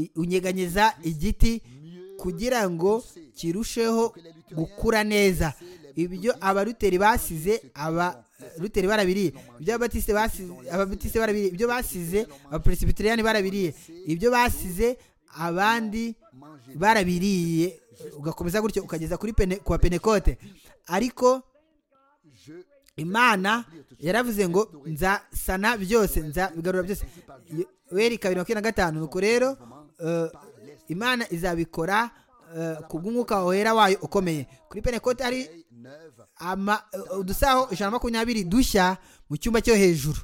i- unyeganyeza igiti kugira ngo kirusheho gukura neza ibyo abaruteri basize abaruteri barabiriye ibyo ababatiste basize ababatiste barabiriye ibyo basize abaperesibitiriyani barabiriye ibyo basize abandi barabiriye ugakomeza gutyo ukageza kuri pene, ku bapenekote ariko imana yaravuze ngo nzasana byose nzabigarura byose weri kabiri makumyabiri na gatanu nuko rero eh, imana izabikora eh, ku bw'umwuka wera wayo ukomeye kuri penekote hari neuve. ama- eh, udusaho ijana na makumyabiri dushya mu cyumba cyo hejuru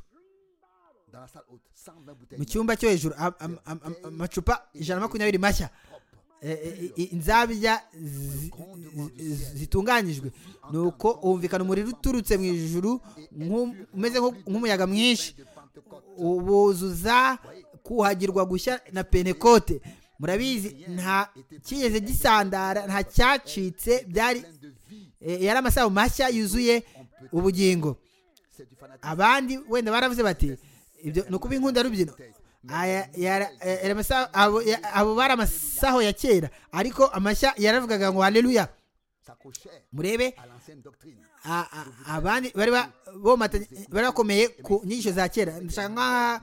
Dans la salle haute, 120 bouteilles. mu cyumba cyo hejuru am- am- am- am- amacupa ijana na makumyabiri mashya Eh, eh, eh, inzabya zi- zi- zitunganyijwe nuko wumvikana umuriro uturutse mu ijuru nku- umeze nku- nk'umuyaga mwinshi ubuzuza kuhagirwa gushya na penekote murabizi nta kigeze gisandara nta cyacitse byari Pleine de vie. eh, yari amasaha mashya yuzuye ubugingo C'est du fanatisme. abandi wenda baravuze bati ibyo ni ukuba inkunda rubyino aya- yara- eh, yari amasaha- abo ya- abo bari amasaho ya kera ariko amashya yaravugaga ngo haleluya Ça cochait murebe à l'ancienne doctrine. a- a- abandi bari ba- bomatanye- bari bakomeye ku nyigisho za kera ndashaka nkaha-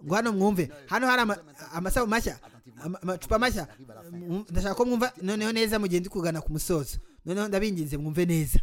ngo hano mwumve hano hari ama- amasaho mashya ama- amacupa mashya Mm, ndashaka ko mwumva noneho neza mu gihe ndi kugana ku musozo noneho ndabinginze mwumve neza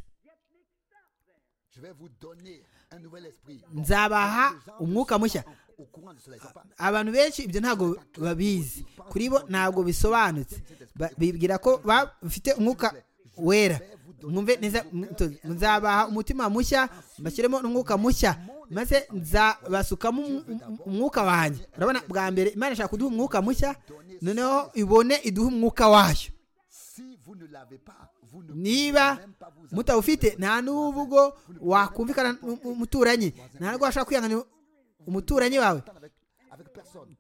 Je vais vous donner un nouvel esprit. nzabaha Les gens ne umwuka sont mushya pas en- au courant de cela, ils sont pas- abantu benshi ibyo ntabwo babizi kuri bo ntabwo bisobanutse Ba- bibwira ko bafite umwuka wera mwumve neza mwitoze. nzabaha umutima mushya mbashyiremo n'umwuka mushya maze nzabasukamo um- um- umwuka wanjye urabona bwa mbere imana ishaka kuduha umwuka mushya noneho ibone iduhe umwuka wayo Si vous ne l'avez pas, vous ne niba pouvez même pas vous en- mutawufite nta n'ubwo wakumvikana n'umuturanyi nta n'ubwo washobora kwihanganira umuturanyi wawe avec, avec personne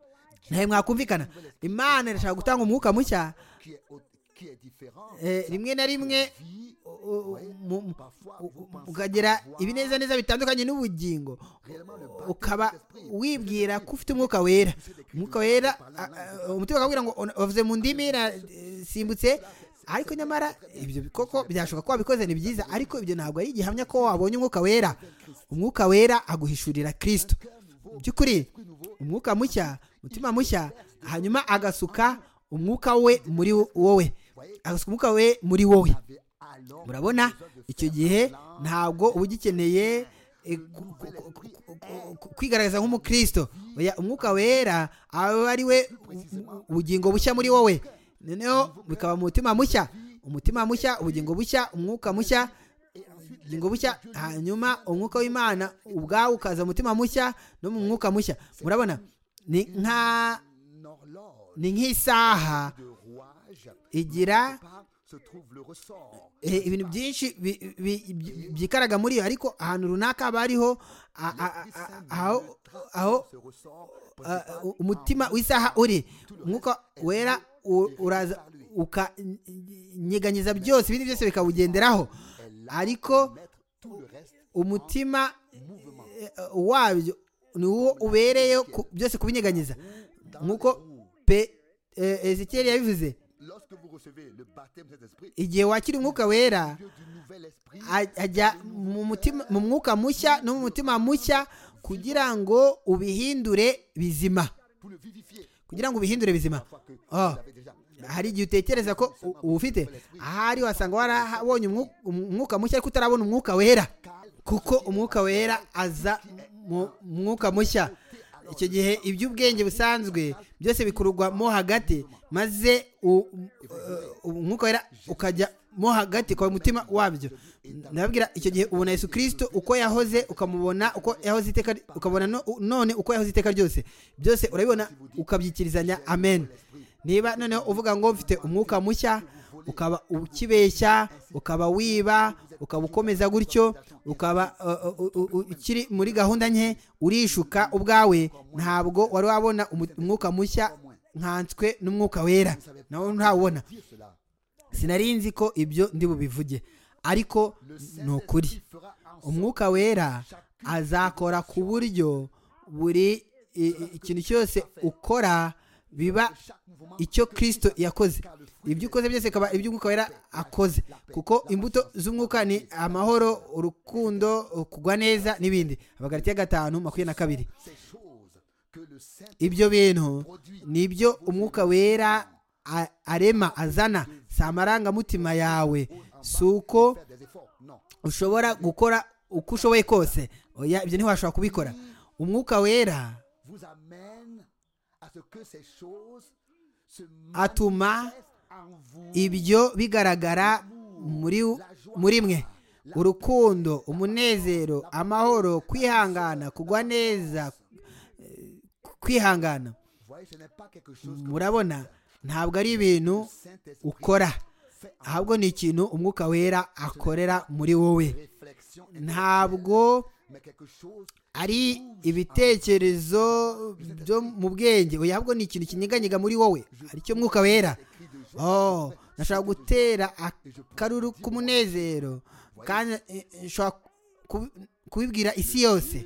ntawe mwakumvikana imana irashaka gutanga umwuka mushya qui est, au- qui est différent. eh, rimwe na rimwe Vie, u- u- mu- mu- parfois, u- vous u- pensez ukagira avoir ibinezaneza bitandukanye n'ubugingo réellement le U- baptême ukaba de l'esprit. wibwira ko ufite umwuka wera umwuka wera a- a- umutima ukabwira ngo "Ona- wavuze mu ndimi nasimbutse ariko nyamara ibyo koko byashoboka ko wabikoze ni byiza ariko ibyo ntabwo ari igihamya ko wabonye umwuka wera umwuka wera aguhishurira kirisito by'ukuri umwuka mushya umutima mushya hanyuma agasuka umwuka we muri wowe agasuka umwuka we muri wowe avait alors murabona icyo gihe ntabwo uba ugikeneye eh, ku- ku- ku- ku- ku- ku- kwigaragaza nk'umukristo Oya, umwuka wera aba ari we u- ubugingo bushya muri wowe noneho bikaba mu mutima mushya umutima mushya ubugingo bushya umwuka mushya ubugingo bushya hanyuma umwuka w'imana ubwawo ukaza mu mutima mushya no mu mwuka mushya murabona ni nka une horloge ni nk'isaha de rouage igira par- se trouve le ressort. Eh, ibintu byinshi bi- bi- bi- byikaraga muri yo ariko ahantu runaka haba hariho a- a- a- aho aho Ce ressort a- u- umutima w'isaha uri umwuka wera u- uraza ukanyeganyiza byose ibindi byose bikawugenderaho est là ariko mettre tout le reste umutima mouvement. eh, wabyo ni uwo ubereyeho ku- byose kubinyeganyiza Dans nk'uko les roues. pe eh, ezekiyeli yabivuze Lorsque vous recevez le baptême de cet esprit, igihe wakira umwuka wera Dieu du nouvel esprit, aj- ajya mu mutima mu mwuka mushya no mu mutima mushya kugira ngo ubihindure bizima pour le vivifier. kugira ngo ubihindure bizima Parfois que Ah. vous l'avez déjà. hari igihe utekereza ko u- uwufite ahari wasanga warabonye umwu- umwuka mushya ariko utarabona umwuka wera kuko umwuka wera aza mu mwuka mushya icyo gihe iby'ubwenge busanzwe byose bikururwa mo hagati maze u- u- umwuka wera ukajya mo hagati kwa mutima wabyo ndababwira icyo gihe ubona yesu kirisito uko yahoze ukamubona uko yahoze iteka ukabona no- none uko yahoze iteka ryose byose urabibona ukabyikirizanya amen niba noneho uvuga ngo mfite umwuka mushya ukaba ukibeshya ukaba wiba ukaba ukomeza gutyo ukaba uh, uh, uh, uh, ukiri muri gahunda nke urishuka ubwawe ntabwo wari wabona umu- umwuka mushya nkanswe n'umwuka wera nawe ntawubona Dire cela. sinari nzi ko ibyo ndi bubivuge ariko ni ukuri fera en sorte umwuka wera azakora ku buryo buri i- i- ikintu cyose ukora biba chaque mouvement icyo kirisito yakoze ibyo ukoze byose bikaba ibyo umwuka wera akoze kuko imbuto z'umwuka ni amahoro urukundo kugwa neza n'ibindi abagarati ya gatanu makumyabiri na kabiri ces choses que le Saint ibyo bintu nibyo umwuka wera a- arema azana si amarangamutima yawe si uko fait des efforts. Non. ushobora gukora uko ushoboye kose oya ibyo ntiwashobora kubikora umwuka wera vous amène à ce que ces choses se Atuma manifestent en vous. ibyo bigaragara muri muri mwe urukundo umunezero amahoro kwihangana kugwa neza eh, kwihangana Vous voyez, ce n'est pas quelque chose que murabona ntabwo ari ibintu ukora fait en ahubwo ni ikintu umwuka wera akorera muri wowe réflexion, ntabwo mais quelque chose ari ibitekerezo byo mu bwenge oya ahubwo ni ikintu kinyeganyega muri wowe aricyo mwuka wera écrit de joie. oh nashobora gutera akaruru k'umunezero kandi eh, eh, nshobora ku- kubibwira isi yose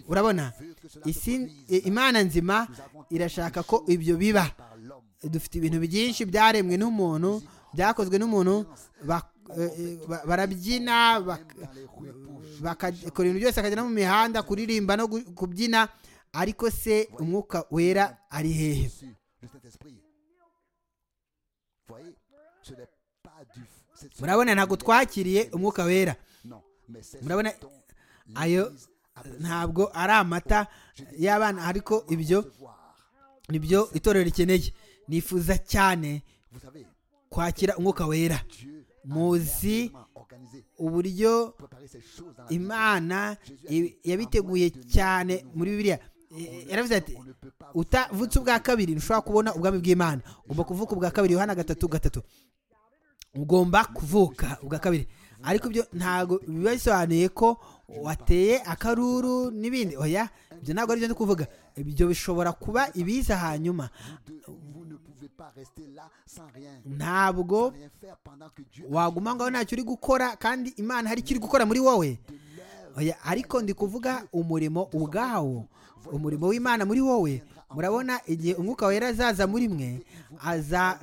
urabona Veut que cela isi se produise eh, imana nzima irashaka ko ibyo biba par l'homme. dufite ibintu byinshi byaremwe n'umuntu byakozwe n'umuntu bak- eh, eh, ba- barabyina bak- Dans les rues pour jouer, bakakora ibintu byose akagera no mu mihanda kuririmba no gu- kubyina ariko se umwuka wera ari hehe reçu le Saint-Esprit. Vous voyez, ce n'est pas du. c'est- ce murabona ntabwo twakiriye umwuka wera Non, mais c'est Murabona, ce dont ayo l'Église a besoin ntabwo ari amata y'abana ariko ibyo de voir. nibyo itorero rikeneye nifuza cyane Vous savez, kwakira umwuka wera Dieu a Muzi merveilleusement organisé, uburyo préparé ces choses dans la Bible. imana i- yabiteguye cyane muri bibiliya I- yaravuze ati On ne peut pas vous utavutse ubwa kabiri ntushobora kubona ubwami bw'imana ugomba kuvuka ubwa kabiri yohana gatatu gatatu ugomba kuvuka ubwa kabiri ariko ibyo ntabwo biba bisobanuye ko wateye akaruru n'ibindi oya ibyo ntabwo aribyo ndi kuvuga ibyo bishobora kuba ibiza hanyuma de- vous ne pouvez pas rester là sans rien. ntabwo Rien faire pendant que Dieu waguma ngo aho ntacyo uri gukora kandi imana hari icyo iri gukora muri wowe oya ariko ndi kuvuga umurimo ubwawo umurimo w'imana muri wowe murabona igihe umwuka wera azaza muri mwe aza-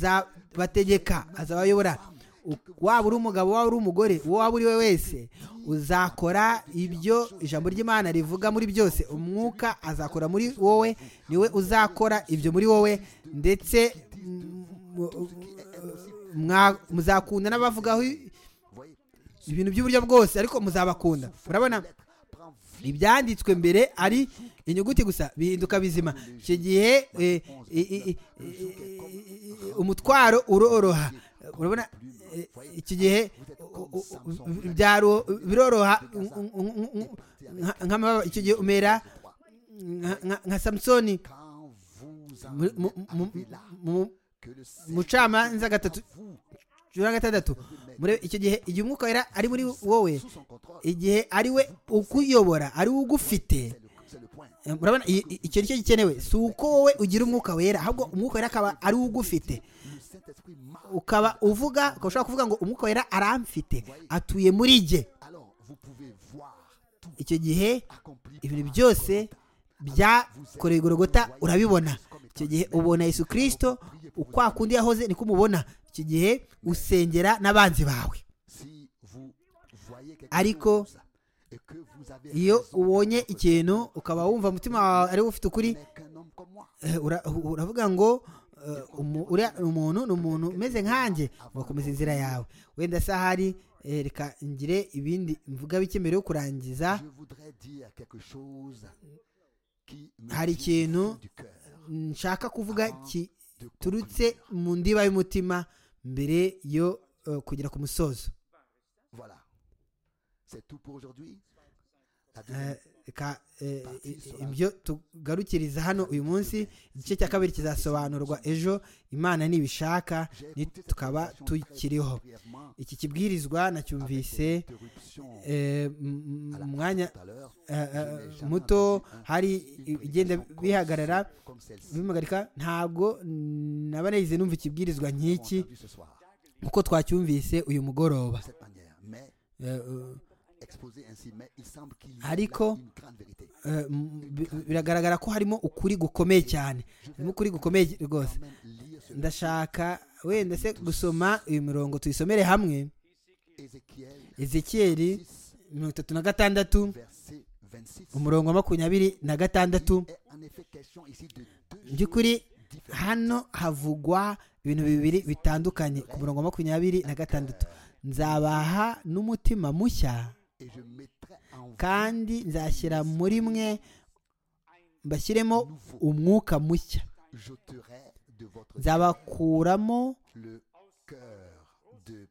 azabategeka azabayobora U- waba uri umugabo waba uri umugore uwo waba uri we wese uzakora ibyo ijambo ry'imana rivuga muri byose umwuka azakora muri wowe niwe uzakora ibyo muri wowe ndetse mm, mu- mwa- muzakunda n'abavugaho voyez, ibintu by'uburyo bwose ariko muzabakunda murabona prend vie. ibyanditswe mbere ari inyuguti gusa bihinduka bizima icyo gihe eh, i- i- i- i- i- umutwaro uroroha urabona eh, iki gihe u- u- u- byaro- biroroha u- u- u- u- u- nka- nk'amababa icyo gihe umera nka- nka- nka samusoni Quand vous en mu- mu- êtes mu- arrivé là, mu- que le Seigneur mucamanza gatatu vous cumi na gatandatu murebe icyo gihe igihe umwuka wera ari muri wowe sous son contrôle, igihe ari we ukuyobora ari we c'est ugufite le- c'est le point. Eh, murabona i- i- icyo nicyo gikenewe si uko wowe ugira umwuka wera ahubwo umwuka wera akaba ari wo ugufite Le Saint-Esprit marche. ukaba uvuga ukaba ushobora kuvuga ngo umwuka wera aramfite atuye muri jye Alors, vous pouvez voir tout icyo gihe accompli. ibintu byose byakorewe igorogota urabibona icyo gihe ubona yesu kirisito ukwa kundi yahoze niko umubona icyo gihe usengera n'abanzi bawe Si vous voyez quelque Ariko, chose et que vous avez iyo raison ubonye de votre ikintu ukaba wumva umutima wawe ari wo ufite ukuri n'est qu'un homme comme moi. Eh, ura- uravuga ngo eh, umu- uriya ni umuntu ni umuntu umeze nkanjye ugakomeza inzira yawe wenda se ahari eh, reka ngire ibindi mvuga bike mbere yo kurangiza Je voudrais dire quelque chose qui me Hari vient du ikintu fond du cœur, nshaka kuvuga de kiturutse conclure. mu ndiba y'umutima mbere yo eh, kugera ku musozo Voilà. C'est tout pour aujourd'hui. La deuxième Eh, reka eh, i- ibyo tugarukiriza hano uyu munsi igice cya kabiri kizasobanurwa ejo imana nibishaka ni- tukaba tukiriho brièvement, iki kibwirizwa nacyumvise interruption eh, m- à la m- mu fin mwanya tout à l'heure, eh, eh, je n'ai jamais muto entendu un- hari une igenda prédication comme bihagarara celle- comme celle-ci. bimuhagarika ntabwo naba nagize numva ikibwirizwa Nous avons nk'iki entendu ce soir, kuko twacyumvise uyu mugoroba de cette manière, mais Eh, eh, exposé ainsi, mais il semble qu'il y ait Ariko, une grande vérité. eh, m- bi- biragaragara ko harimo ukuri gukomeye cyane harimo ukuri gukomeye rwose Quand même lire ce ndashaka wenda se gusoma iyo mirongo tuyisomere hamwe Ézéchiel ezekiyeli 6, mirongo itatu na gatandatu verset 26. umurongo wa makumyabiri na gatandatu Il est en effet question ici de deux mu by'ukuri choses différentes. hano havugwa ibintu bibiri bitandukanye ku murongo wa makumyabiri na gatandatu nzabaha n'umutima mushya kandi nzashyira muri mwe mbashyiremo umwuka mushya nzabakuramo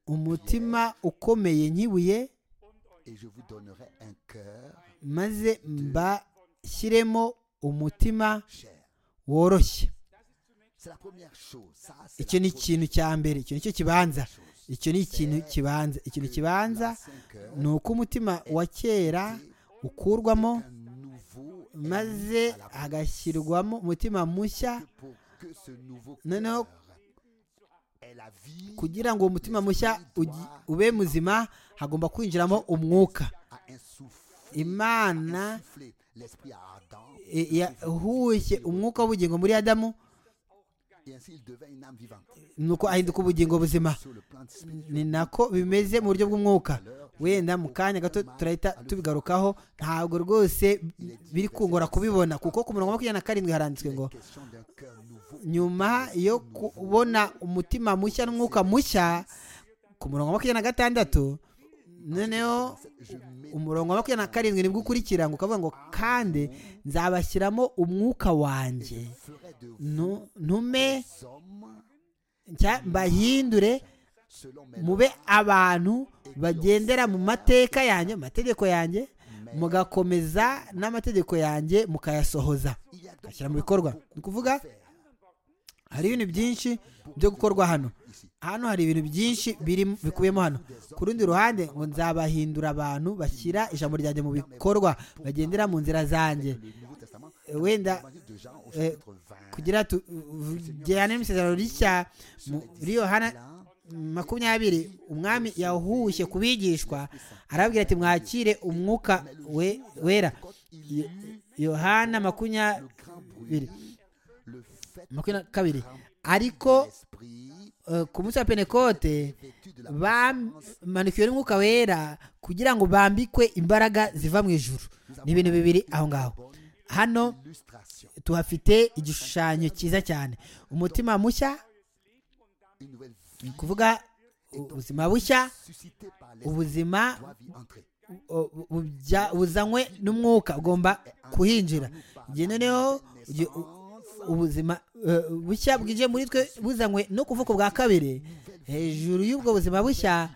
umutima ukomeye nk'ibuye maze mbashyiremo umutima woroshye icyo ni ikintu cya mbere icyo ni cyo kibanza icyo ni ikintu kibanza ikintu kibanza ni uko umutima wa kera ukurwamo maze hagashyirwamo umutima mushya noneho kugira ngo uwo mutima mushya ube muzima hagomba kwinjiramo umwuka imana yahushye umwuka w'ubugingo muri adamu ni uko ahinduka ubugingo buzima ni nako bimeze mu buryo bw'umwuka wenda mu kanya gato turahita tubigarukaho ntabwo rwose biri kungora kubibona kuko ku murongo wa makumyabiri na karindwi haranditswe ngo nyuma yo kubona umutima mushya n'umwuka mushya ku murongo wa makumyabiri na gatandatu noneho umurongo wa makumyabiri na karindwi nibwo ukurikira ngo ukavuga ngo kandi nzabashyiramo umwuka wanjye ntume mbahindure mube abantu bagendera mu mateka yanjye mu mategeko yanjye mugakomeza n'amategeko yanjye mukayasohoza mugashyira mu bikorwa ni ukuvuga hari ibintu byinshi byo gukorwa hano hano hari ibintu byinshi bikubiyemo hano ku rundi ruhande ngo nzabahindura abantu bashyira ijambo ryanjye mu bikorwa bagendera mu nzira zanjye wenda kugira tugirane n'isezerano rishya muri yohana makumyabiri umwami yahushye ku bigishwa arababwira ati mwakire umwuka wera yohana makumyabiri makumyabiri na kabiri ariko ku munsi wa penekote bamanikiwe n'umwuka wera kugira ngo bambikwe imbaraga ziva mu ijuru ni ibintu bibiri aho ngaho hano tuhafite igishushanyo cyiza cyane umutima mushya ni ukuvuga ubuzima bushya ubuzima buzanywe n'umwuka ugomba kuhinjira noneho ubuzima bushya bwije muri twe buzanywe no kuvuka bwa kabiri hejuru y'ubwo buzima bushya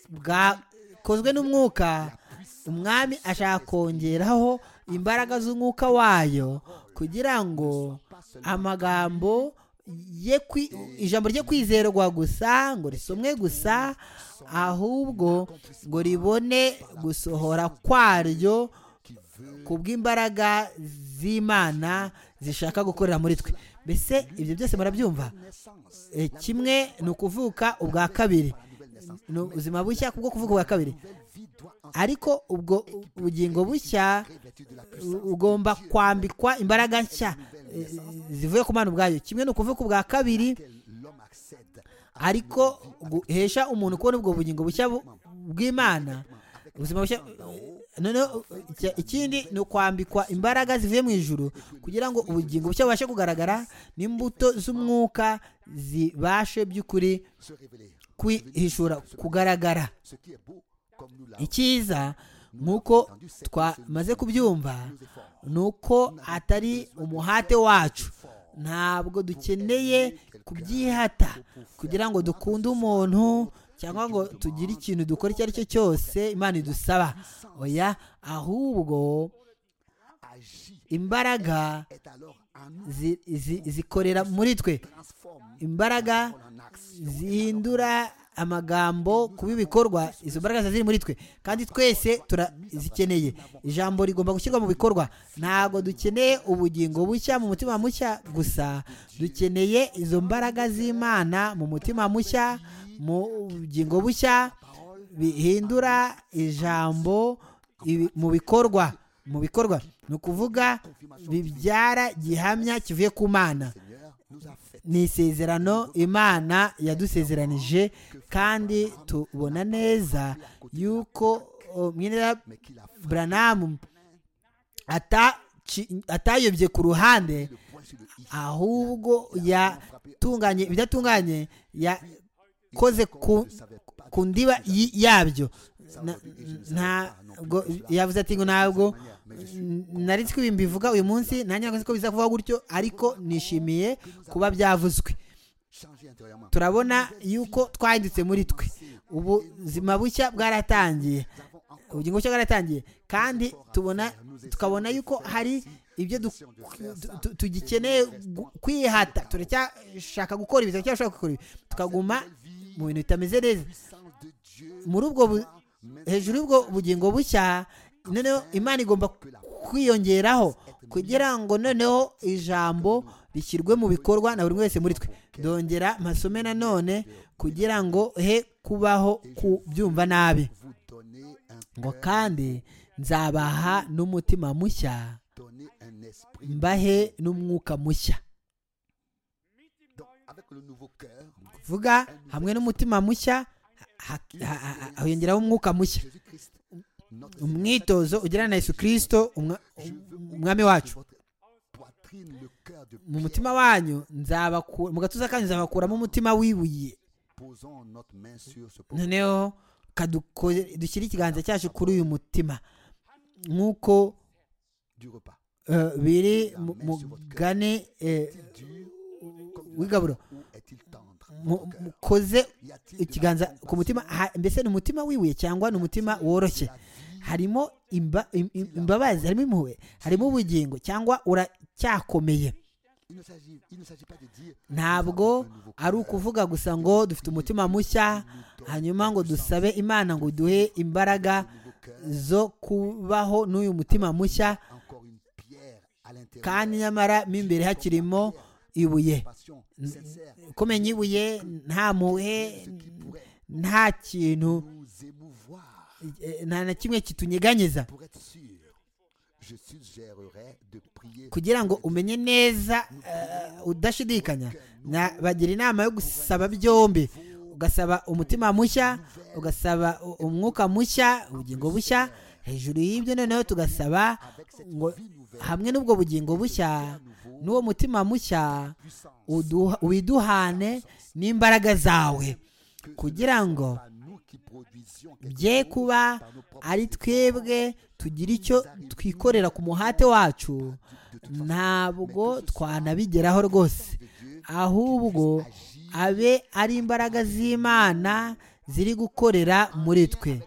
bwakozwe n'umwuka umwami ashaka kongeraho imbaraga z'umwuka wayo kugira ngo amagambo ye ijambo rye kwizerwa gusa ngo risomwe gusa ahubwo ngo ribone gusohora kwaryo ku bw'imbaraga z'imana zishaka gukorera muri twe mbese ibyo byose murabyumva kimwe ni ukuvuka ubwa kabiri ni ubuzima bushya kubwo kuvuka ubwa kabiri ariko ubwo bugingo bushya ugomba kwambikwa imbaraga nshya zivuye ku mana ubwayo kimwe ni ukuvuka ubwa kabiri ariko guhesha umuntu kubona ubwo bugingo bushya bw'imana ubuzima bushya noneho ikindi ni ukwambikwa imbaraga zivuye mu ijuru kugira ngo ubugingo bushya bubashe kugaragara n'imbuto z'umwuka zibashe by'ukuri kwihishura kugaragara icyiza nk'uko twamaze kubyumva ni uko atari umuhate wacu ntabwo dukeneye kubyihata kugira ngo dukunde umuntu cyangwa ngo tugire ikintu dukora icyo ari cyo cyose imana idusaba oya ahubwo imbaraga zikorera muri twe imbaraga zihindura amagambo kuba ibikorwa izo mbaraga ziri muri twe kandi twese turazikeneye ijambo rigomba gushyirwa mu bikorwa ntabwo dukeneye ubugingo bushya mu mutima mushya gusa dukeneye izo mbaraga z'imana mu mutima mushya mu bugingo bushya bihindura ijambo mu bikorwa mu bikorwa ni ukuvuga bibyara gihamya kivuye ku mana ni isezerano imana yadusezeranije kandi tubona neza yuko mwene buranamu atayobye ku ruhande ahubwo yatunganye ibidatunganye ya koze ku ndiba yabyo na- ntabwo yavuze ati ngo ntabwo nari nzi ko ibintu bivuga uyu munsi nanjye ntabwo nzi ko biza kuvuga gutyo ariko nishimiye kuba byavuzwe turabona yuko twahindutse muri twe ubuzima bushya bwaratangiye ubugingo bushya bwaratangiye kandi tubona tukabona yuko hari ibyo du- tu- tugikeneye gu- kwihata turacyashaka gukora ibi turacyashaka gukora ibi tukaguma mu bintu bitameze neza muri ubwo bu- hejuru y'ubwo bugingo bushya noneho imana igomba kwiyongeraho kugira ngo noneho ijambo rishyirwe mu bikorwa na buri wese muri twe dongera masome nanone kugira ngo he kubaho kubyumva nabi ngo kandi nzabaha n'umutima mushya mbahe n'umwuka mushya vuga hamwe n'umutima mushya ha- ha- ha- ha- hiyongeraho umwuka mushya umwitozo ugirana na yesu kirisito umwa- umwami wacu mu mutima wanyu nzabakura mu gatuza kanyu nzabakuramo umutima wibuye noneho kaduko- dushyire ikiganza cyacu kuri uyu mutima nk'uko eh, biri mu- mugane eh, w'igaburo mu- mukoze ikiganza ku mutima ha- mbese ni umutima wibuye cyangwa ni umutima woroshye harimo imba- im- im- imbabazi harimo impuhwe harimo ubugingo cyangwa uracyakomeye ntabwo ari ukuvuga gusa ngo dufite umutima mushya hanyuma ngo dusabe imana ngo duhe imbaraga zo kubaho n'uyu mutima mushya kandi nyamara mo imbere hakirimo ibuye kumenya ibuye nta muhe nta kintu eh, nta na kimwe kitunyeganyeza kugira ngo umenye neza eh, udashidikanya nabagira inama yo gusaba byombi ugasaba umutima mushya ugasaba u- umwuka mushya ubugingo bushya hejuru y'ibyo noneho tugasaba ngo hamwe n'ubwo bugingo bushya n'uwo mutima mushya uduha- widuhane n'imbaraga zawe kugira ngo bye kuba ari twebwe tugira icyo twikorera ku muhate wacu ntabwo twanabigeraho rwose ahubwo abe ari imbaraga z'imana ziri gukorera muri twe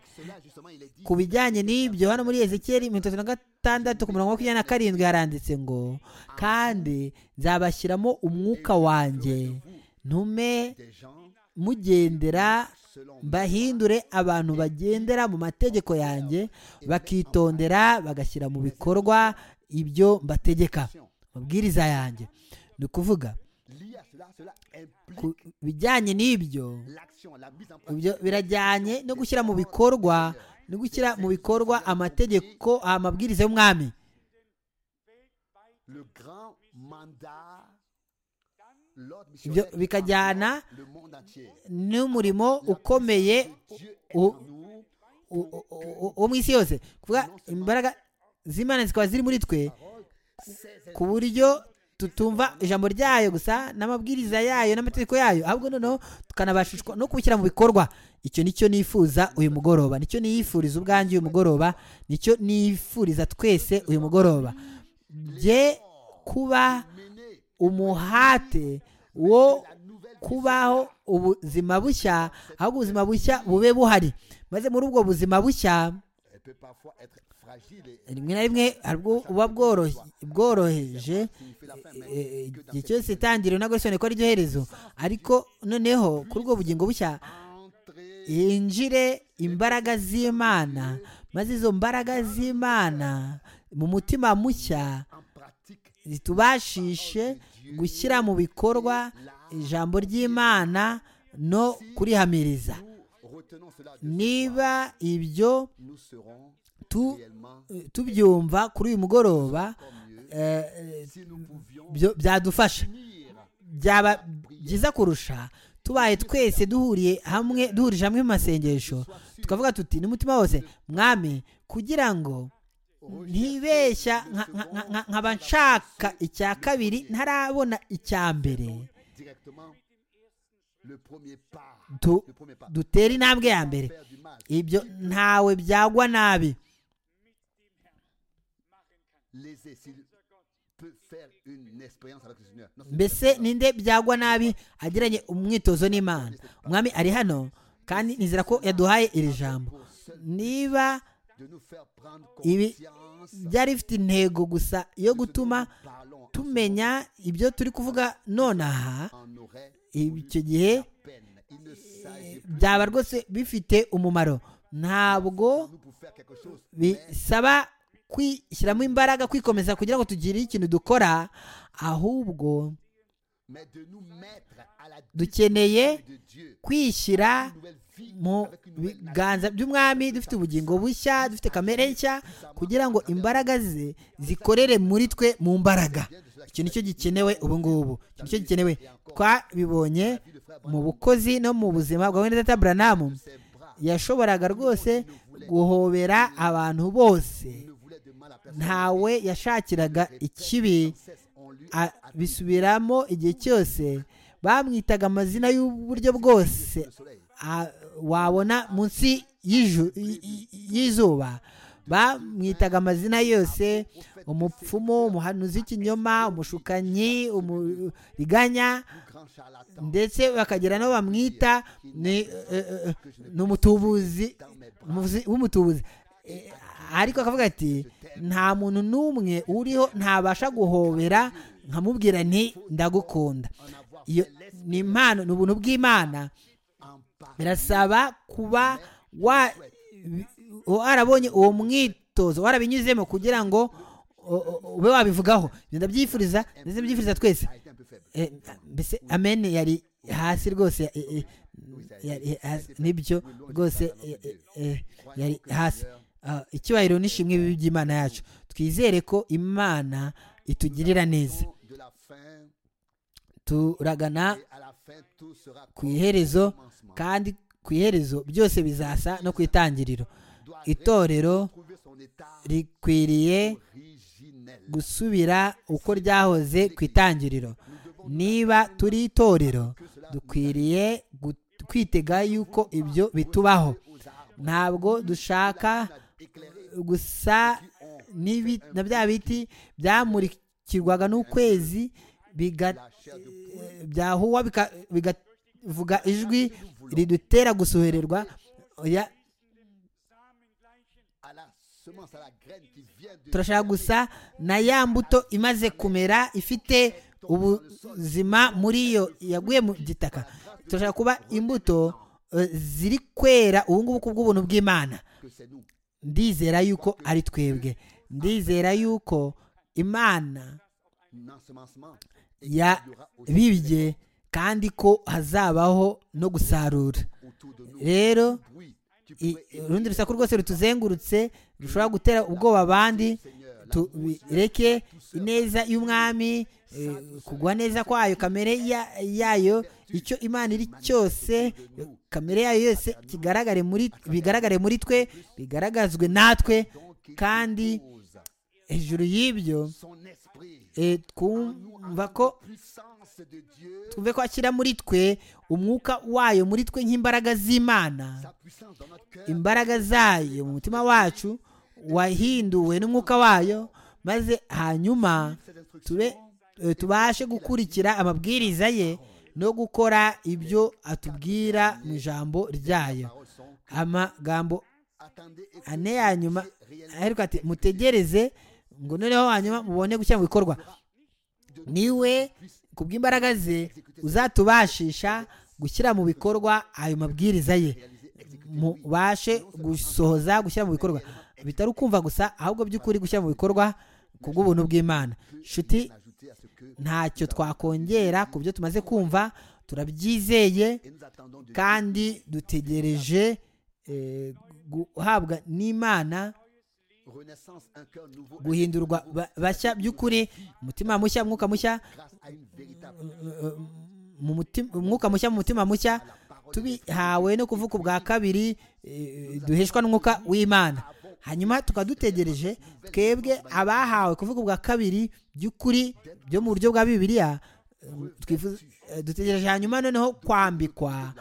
ku bijyanye n'ibyo hano muri ezekiyeli mirongo itatu na gatandatu ku murongo wa makumyabiri na karindwi haranditse ngo kandi nzabashyiramo umwuka wanjye ntume mugendera mbahindure abantu bagendera mu mategeko yanjye bakitondera bagashyira mu bikorwa ibyo mbategeka amabwiriza yanjye ni ukuvuga ku bijyanye n'ibyo ibyo birajyanye no gushyira mu bikorwa no gushyira mu bikorwa amategeko amabwiriza y'umwami ibyo bikajyana n'umurimo ukomeye u- u- u- u- wo mu isi yose kuvuga imbaraga z'imana zikaba ziri muri twe ku buryo tutumva ijambo ryayo gusa n'amabwiriza yayo n'amategeko yayo ahubwo noneho tukanabashishwa no kubishyira mu bikorwa icyo nicyo nifuza uyu mugoroba nicyo niyifuriza ubwanjye uyu mugoroba nicyo niyifuriza twese uyu mugoroba bye kuba umuhate wo kubaho ubuzima bushya aho ubuzima bushya bube buhari maze muri ubwo buzima bushya rimwe na rimwe hari ubwo buba bworohe- bworoheje eh, igihe cyose itangiriro ntabwo risobanuye ko ari ryo herezo ariko noneho kuri ubwo bugingo bushya yinjire imbaraga z'imana maze izo mbaraga z'imana mu mutima mushya zitubashishe gushyira mu bikorwa ijambo ry'imana no kurihamiriza niba ibyo tu- tubyumva kuri uyu mugoroba eh, eh, byo- byadufasha byaba byiza kurusha tubaye twese duhuriye hamwe duhurije hamwe mu masengesho tukavuga tuti n'umutima wose mwami kugira ngo ntibeshya nka- nka- nka- nka- nkaba nshaka icya kabiri ntarabona icya mbere le premier pas, Tu- le premier pas. dutere intambwe ya mbere Faire du mal. ibyo ntawe byagwa nabi Les s'il peut faire une expérience avec le Seigneur. Non, mbese ninde byagwa nabi agiranye umwitozo n'imana umwami ari hano kandi nizera ko yaduhaye iri jambo pour seul niba de nous faire prendre Ibi- conscience byari bifite intego gusa yo de ce que gutuma nous parlons en ce tumenya ibyo turi kuvuga nonaha moment, on aurait icyo gihe peine. Il ne s'agit pas byaba rwose bifite umumaro ntabwo de nous pour faire quelque chose, mais bisaba kwishyiramo imbaraga kwikomeza kugira ngo tugire ikintu dukora ahubwo mais de nous mettre à la dukeneye de Dieu. kwishyira Une nouvelle vie mu avec une nouvelle nature. biganza by'umwami dufite ubugingo bushya dufite kamere nshya kugira ngo imbaraga ze zikorere muri twe mu mbaraga icyo nicyo gikenewe ubu ngubu icyo nicyo gikenewe twabibonye mu bukozi no mu buzima bwa wenda data buranamu Ses bras yashoboraga rwose guhobera abantu bose ne voulaient de mal à personne. ntawe yashakiraga ikibi Sans cesse, on lui a- bisubiramo igihe cyose bamwitaga amazina y'uburyo bwose le soleil. a- wabona munsi y'iju- y- y- y'izuba bamwitaga amazina yose umupfumu umuhanuzi w'ikinyoma umushukanyi umuriganya Grand charlatan. ndetse bakagira n'abo bamwita ni eh, eh, ni umutubuzi umuvuzi- w'umutubuzi Eh, ariko akavuga ati nta muntu n'umwe uriho ntabasha guhobera nkamubwira nti ndagukunda iyo ni impano ni ubuntu En bw'imana bas, birasaba kuba wa- warabonye uwo mwitozo warabinyuzemo kugira ngo o- o- ube wabivugaho Ibyo ndabyifuriza ndetse byifuriza twese a été un peu faible. Eh, mbese amen yari hasi rwose eh, eh, yari hasi. nibyo rwose eh, eh, eh, yari hasi Ah, icyubahiro n'ishimwe bibi by'imana yacu twizere ko imana itugirira neza De la fin, turagana et à la fin, tout sera ku comme iherezo au commencement. kandi ku iherezo byose bizasa no ku itangiriro Doit itorero retrouver son état rikwiriye originel. gusubira uko ryahoze ku itangiriro Nous devons niba turi itorero dukwiriye gu- kwitega yuko ibyo bitubaho aux arbres ntabwo dushaka éclairés gusa n'ibi- na bya biti byamurikirwaga n'ukwezi biga- la chair de eh, byahuwa bika- bigavuga ijwi ridutera gusohererwa oya, à la semence, à la graine qui vient de turashaka gusa na ya mbuto imaze kumera ifite ubuzima muri yo yaguye mu gitaka turashaka kuba imbuto eh, ziri kwera ubu ngubu ku bw'ubuntu bw'imana que c'est nous. ndizera yuko ari twebwe ndizera yuko imana L'ensemencement. Et ya il y aura aussi bibye kandi ko hazabaho no gusarura autour de nous rero un bruit qui i- pourrait élever urundi rusaku rwose rutuzengurutse rushobora gutera ubwoba abandi le Seigneur, l'amour tubireke ineza y'umwami eh, kugwa neza kwayo kamere ya- yayo icyo imana iri cyose kamere yayo yose kigaragare muri bigaragare muri twe bigaragazwe natwe donc il kandi dépose hejuru y'ibyo son esprit eh, en twumva la ko puissance de Dieu, twumve ko ashyira muri twe umwuka wayo muri twe nk'imbaraga z'imana sa puissance dans notre cœur, imbaraga zayo mu mutima wacu wahinduwe n'umwuka wayo maze hanyuma ses instructions, tube eh, tubashe gukurikira amabwiriza ye no gukora ibyo atubwira mu ijambo ryayo paroles sont amagambo attendez et ane ya nyuma aheruka ati mutegereze ngo noneho hanyuma mubone gushyira mu bikorwa niwe ku bw'imbaraga ze uzatubashisha gushyira mu bikorwa ayo mabwiriza ye mubashe gusohoza gushyira mu bikorwa bitari ukumva gusa ahubwo by'ukuri gushyira mu bikorwa ku bw'ubuntu bw'imana nshuti ajouter à ce que ntacyo twakongera ku byo tumaze kumva turabyizeye et nous attendons de kandi dutegereje eh, guhabwa n'imana renaissance un cœur nouveau un guhindurwa ba- bashya by'ukuri umutima mushya mwuka mushya grâce à une véritable mu mutima- umwuka mushya mu mutima mushya tubihawe no kuvuka ubwa kabiri eh, duheshwa n'umwuka w'imana hanyuma tukaba dutegereje twebwe abahawe kuvuga ubwa kabiri by'ukuri byo mu buryo bwa bibiliya eh, twifuza Eh, dutegereje hanyuma noneho kwambikwa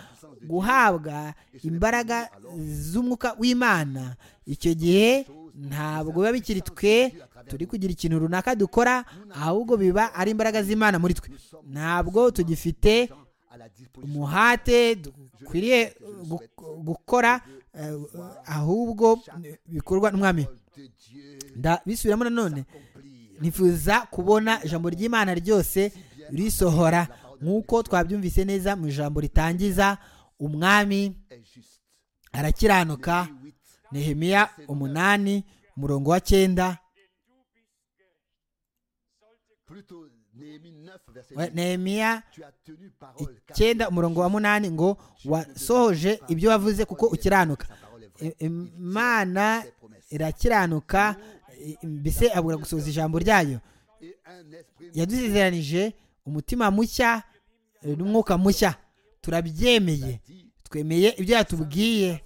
guhabwa imbaraga z'umwuka w'imana icyo gihe ntabwo biba bikiri twe turi kugira ikintu runaka dukora ahubwo biba ari imbaraga z'imana muri twe ntabwo tugifite umuhate dukwiriye gu- gukora eh, ahubwo bikorwa n'umwami Nda- bisubiramo nanone nifuza kubona ijambo ry'imana ryose risohora nk'uko twabyumvise neza mu ijambo ritangiza umwami arakiranuka nehemiya umunani umurongo wa cyenda we- nehemiya icyenda umurongo wa munani ngo wasohoje ibyo wavuze kuko ukiranuka I- imana irakiranuka i- mbese abura gusohoza ijambo ryayo yadusezeranije umutima mushya eh, n'umwuka mushya turabyemeye twemeye ibyo yatubwiye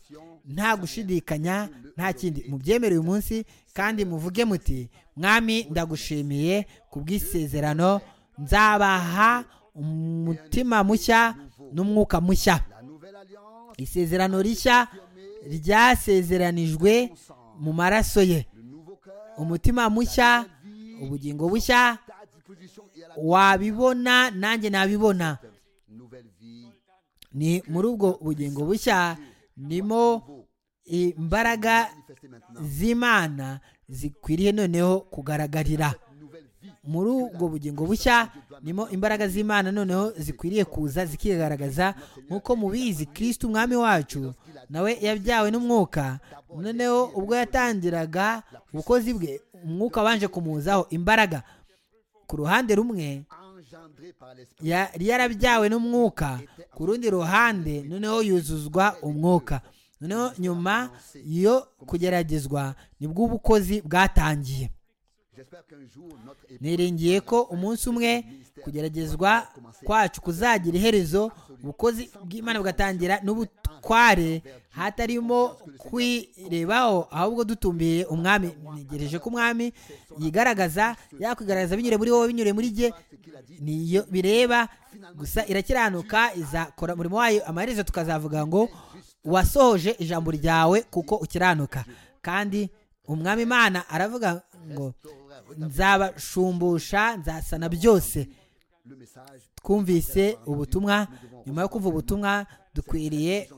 nta gushidikanya nta kindi mubyemere uyu munsi kandi muvuge muti mwami ndagushimiye ku bw'isezerano nzabaha umutima mushya n'umwuka mushya isezerano rishya ryasezeranijwe mu maraso ye umutima mushya ubugingo bushya wabibona nanjye nabibona ni muri ubwo bugingo bushya ndimo imbaraga z'imana zikwiriye noneho kugaragarira muri ubwo bugingo bushya nimo imbaraga z'imana noneho zikwiriye kuza zikigaragaza nk'uko mubizi kirisiti umwami wacu nawe yabyawe n'umwuka noneho ubwo yatangiraga ubukozi bwe umwuka wanje kumuzaho imbaraga ku ruhande rumwe yari yarabyawe n'umwuka ku rundi ruhande noneho yuzuzwa umwuka noneho nyuma yo kugeragezwa nibwo ubukozi bwatangiye niringiye ko umunsi umwe kugeragezwa kwacu kuzagira iherezo ubukozi bw'imana bugatangira n'ubutware hatarimo kwirebaho ahubwo dutumbiye umwami ntegereje ko umwami yigaragaza yakwigaragaza binyure muri wowe binyure muri jye niyo bireba gusa irakiranuka izakora umurimo wayo amaherezo tukazavuga ngo wasohoje ijambo ryawe kuko ukiranuka kandi umwami imana aravuga ngo nzabashumbusha nzasana byose twumvise ubutumwa nyuma yo kumva ubutumwa dukwiriye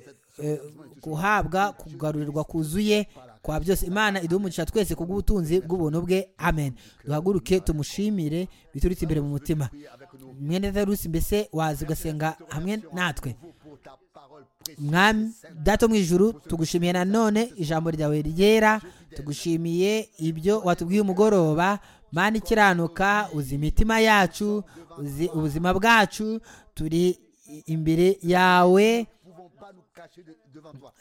eh, guhabwa kugarurirwa kuzuye kwa byose imana idumugisha twese ku bw'ubutunzi bw'ubuntu bwe amen duhaguruke tumushimire biturutse imbere mu mutima mwene darusi mbese waza ugasenga hamwe natwe mwami dato mu ijuru tugushimiye nanone ijambo ryawe ryera tugushimiye ibyo watubwiye umugoroba mani ikiranuka uzi imitima yacu uzi ubuzima bwacu turi imbere yawe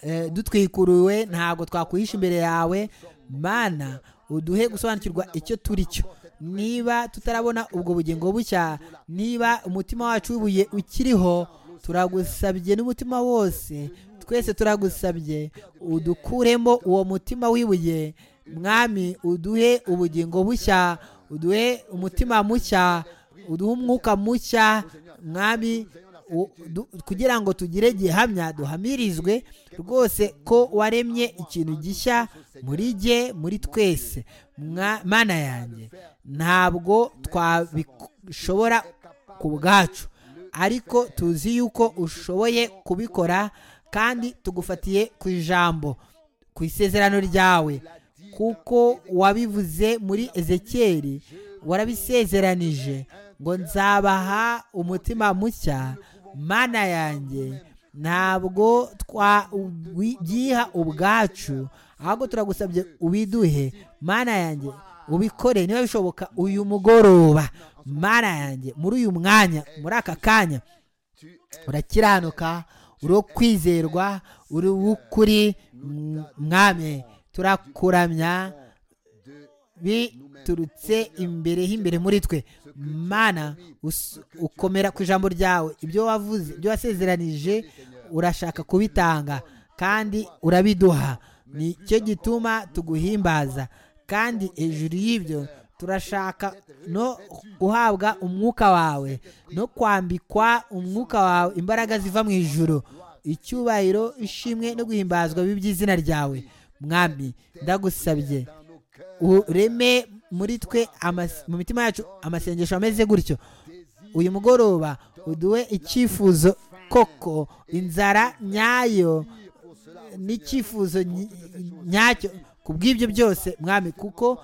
eh, dutwikuruwe ntabwo twakwihisha imbere yawe mana uduhe gusobanukirwa icyo turi cyo niba tutarabona ubwo bugingo bushya niba umutima wacu w'ibuye ukiriho turagusabye n'umutima wose twese turagusabye udukuremo uwo mutima w'ibuye mwami uduhe ubugingo bushya uduhe umutima mushya uduhe umwuka mushya mwami u- du- kugira ngo tugire gihamya duhamirizwe rwose ko waremye ikintu gishya muri jye muri twese Mwa- mana yanjye ntabwo twabishobora ku bwacu ariko tuzi yuko ushoboye kubikora kandi tugufatiye ku ijambo ku isezerano ryawe kuko wabivuze muri ezekiyeli warabisezeranije ngo nzabaha umutima mushya mana yanjye ntabwo twabyiha ubwacu ahubwo turagusabye ubiduhe mana yanjye ubikore niba bishoboka uyu mugoroba mana yanjye muri uyu mwanya muri aka kanya urakiranuka uri kwizerwa uri w'ukuri m- mwami turakuramya biturutse imbere h'imbere muri twe mana us- ukomera ku ijambo ryawe ibyo wavuze ibyo wasezeranije urashaka kubitanga kandi urabiduha nicyo gituma tuguhimbaza kandi hejuru y'ibyo turashaka no guhabwa umwuka wawe no kwambikwa umwuka wawe imbaraga ziva mu ijoro icyubahiro ishimwe no guhimbazwa by'izina ryawe mwami ndagusabye ureme muri twe amas- mu mitima yacu amasengesho ameze gutyo uyu mugoroba uduhe icyifuzo koko inzara nyayo n'icyifuzo ny- nyacyo ku bw'ibyo byose mwami kuko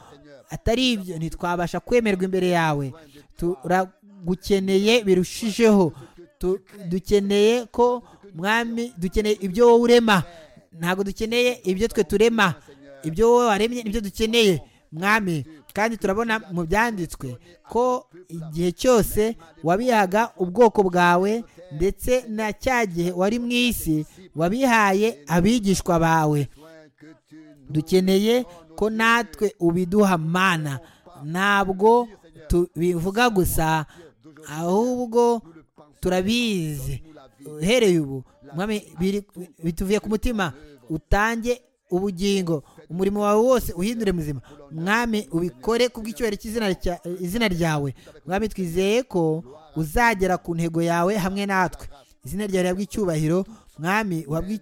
atari ibyo ntitwabasha kwemerwa imbere yawe turagukeneye birushijeho Tu- dukeneye ko mwami dukeneye ibyo wowe urema ntabwo dukeneye ibyo twe turema ibyo wowe waremye nibyo dukeneye mwami kandi turabona mu byanditswe ko igihe cyose wabihaga ubwoko bwawe ndetse na cya gihe wari mu isi wabihaye abigishwa bawe dukeneye ko natwe ubiduha mana ntabwo tubivuga gusa ahubwo turabizi uhereye ubu Mwami, biri- bituvuye ku mutima utange ubugingo umurimo wawe wose uhindure muzima mwami ubikore ku bw'icyubahiro cy'izina rya- izina ryawe mwami twizeye ko uzagera ku ntego yawe hamwe natwe izina ryawe rihabwe icyubahiro mwami wabwi-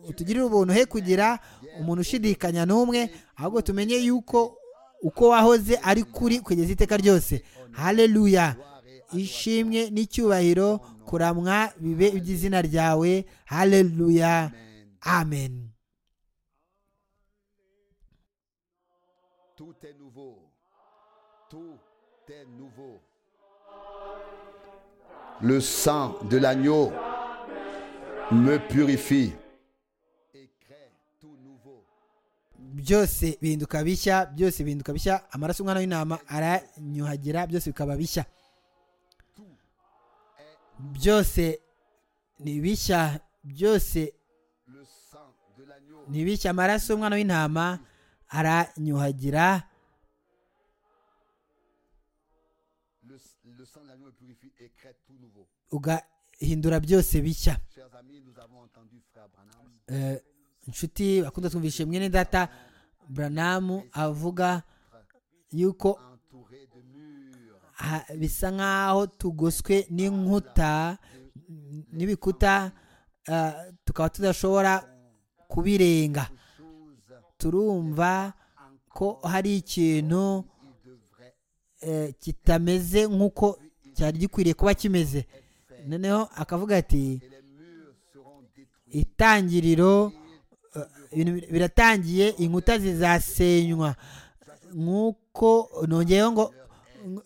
utugirire ubuntu he kugira umuntu ushidikanya n'umwe ahubwo tumenye yuko uko wahoze ari kuri kugeza iteka ryose haleluya ishimwe n'icyubahiro kuramwa bibe iby'izina ryawe haleluya amen Tout est nouveau. Tout est nouveau. Le sang de l'agneau me purifie et crée tout nouveau. byose bihinduka bishya byose bihinduka bishya amaraso y'umwana w'intama aranyuhagira byose bikaba bishya byose ni bishya byose Le sang de l'agneau ntibishye amaraso y'umwana w'intama aranyuhagira le, le sang de l'agneau me purifie et crée tout nouveau. ugahindura byose bishya Chers amis, nous avons entendu frère Branham Eh, inshuti bakunda twumvishe mwene data buranamu avuga yuko entouré de murs. ha- bisa nk'aho tugoswe n'inkuta n- n'ibikuta eh, tukaba tudashobora kubirenga Chose turumva ko hari ikintu il devrait eh, kitameze nk'uko cyari gikwiriye kuba kimeze noneho akavuga ati et les murs seront détruits. itangiriro eh, ibintu bir- biratangiye inkuta zizasenywa nk'uko nongeyeho ngo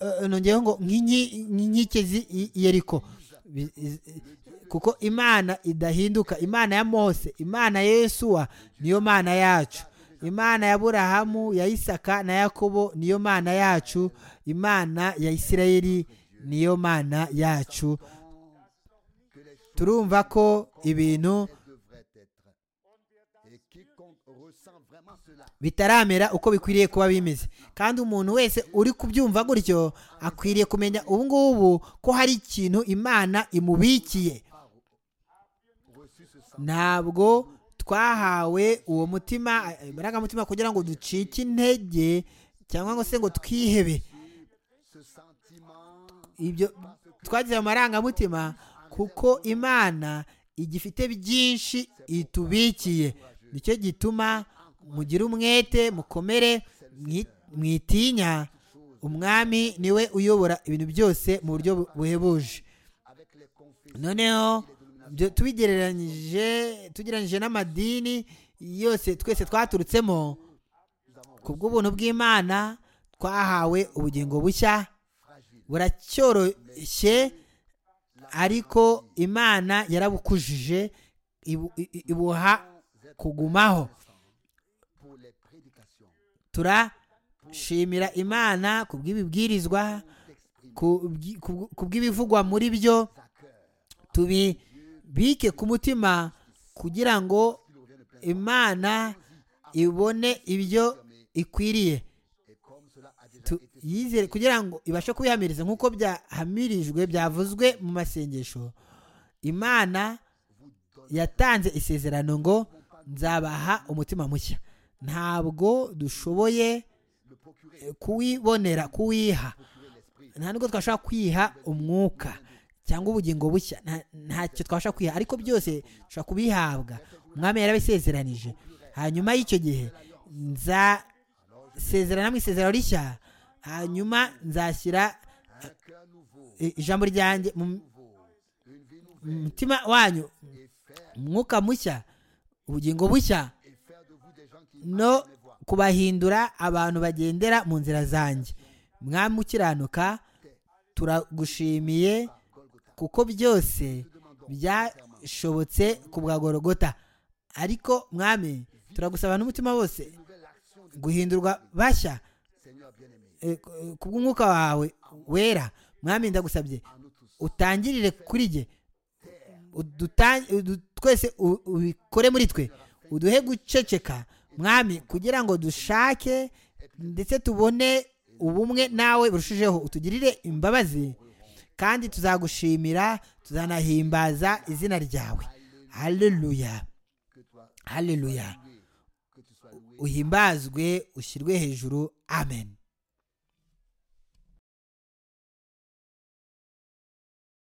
eh, nongeyeho ngo nk'inki- nk'inkike z'i- yeriko Bi- iz- i- kuko imana idahinduka imana ya mose imana ya yesuwa niyo mana yacu imana ya burahamu ya isaka na yakobo niyo mana yacu imana ya isirayeli niyo mana yacu turumva ko ibintu devrait être. Et quiconque ressent vraiment cela bitaramera uko bikwiriye kuba bimeze kandi umuntu wese uri kubyumva gutyo akwiriye kumenya ubu ngubu ko hari ikintu imana imubikiye ntabwo twahawe uwo mutima imbaraga kugira ngo ducike intege cyangwa ngo se ngo twihebe ibyo twagize ayo marangamutima kuko imana igifite byinshi itubikiye nicyo gituma mugire umwete mukomere mwi- mwitinya umwami niwe uyobora ibintu byose mu buryo bu- buhebuje noneho byo tubigereranyije tugereranyije n'amadini yose twese twaturutsemo ku bw'ubuntu bw'imana twahawe ubugingo bushya buracyoroshye ariko imana yarabukujije ibu- i- i- ibuha kugumaho pour les prédications turashimira imana ku bw'ibibwirizwa ku bw'i- ku bw- ku bw'ibivugwa muri byo à cœur. tubibike ku mutima kugira ngo imana ibone ibyo ikwiriye Et comme cela a déjà Tu- été yizere kugira ngo ibashe kubihamiriza nk'uko byahamirijwe byavuzwe mu masengesho imana yatanze isezerano ngo nzabaha umutima mushya ntabwo dushoboye kuwibonera kuwiha nta nubwo twashobora kwiha umwuka cyangwa ubugingo bushya nta- ntacyo twabasha kwiha ariko byose dushobora kubihabwa umwami yarabisezeranije hanyuma y'icyo gihe nzasezerana mu isezerano rishya hanyuma nzashyira eh, ijambo ryanjye mu mu mutima wanyu umwuka mushya ubugingo bushya no kubahindura abantu bagendera mu nzira zanjye mwami ukiranuka turagushimiye kuko byose byashobotse ku bwa gorogota ariko mwami turagusaba n'umutima wose guhindurwa bashya eh, ku- eh, kubw'umwuka wawe wera mwami ndagusabye utangirire kuri jye uduta- udu- twese u- ubikore muri twe uduhe guceceka mwami kugira ngo dushake ndetse tubone ubumwe nawe burushijeho utugirire imbabazi kandi tuzagushimira tuzanahimbaza izina ryawe haleluya haleluya uhimbazwe ushyirwe hejuru amen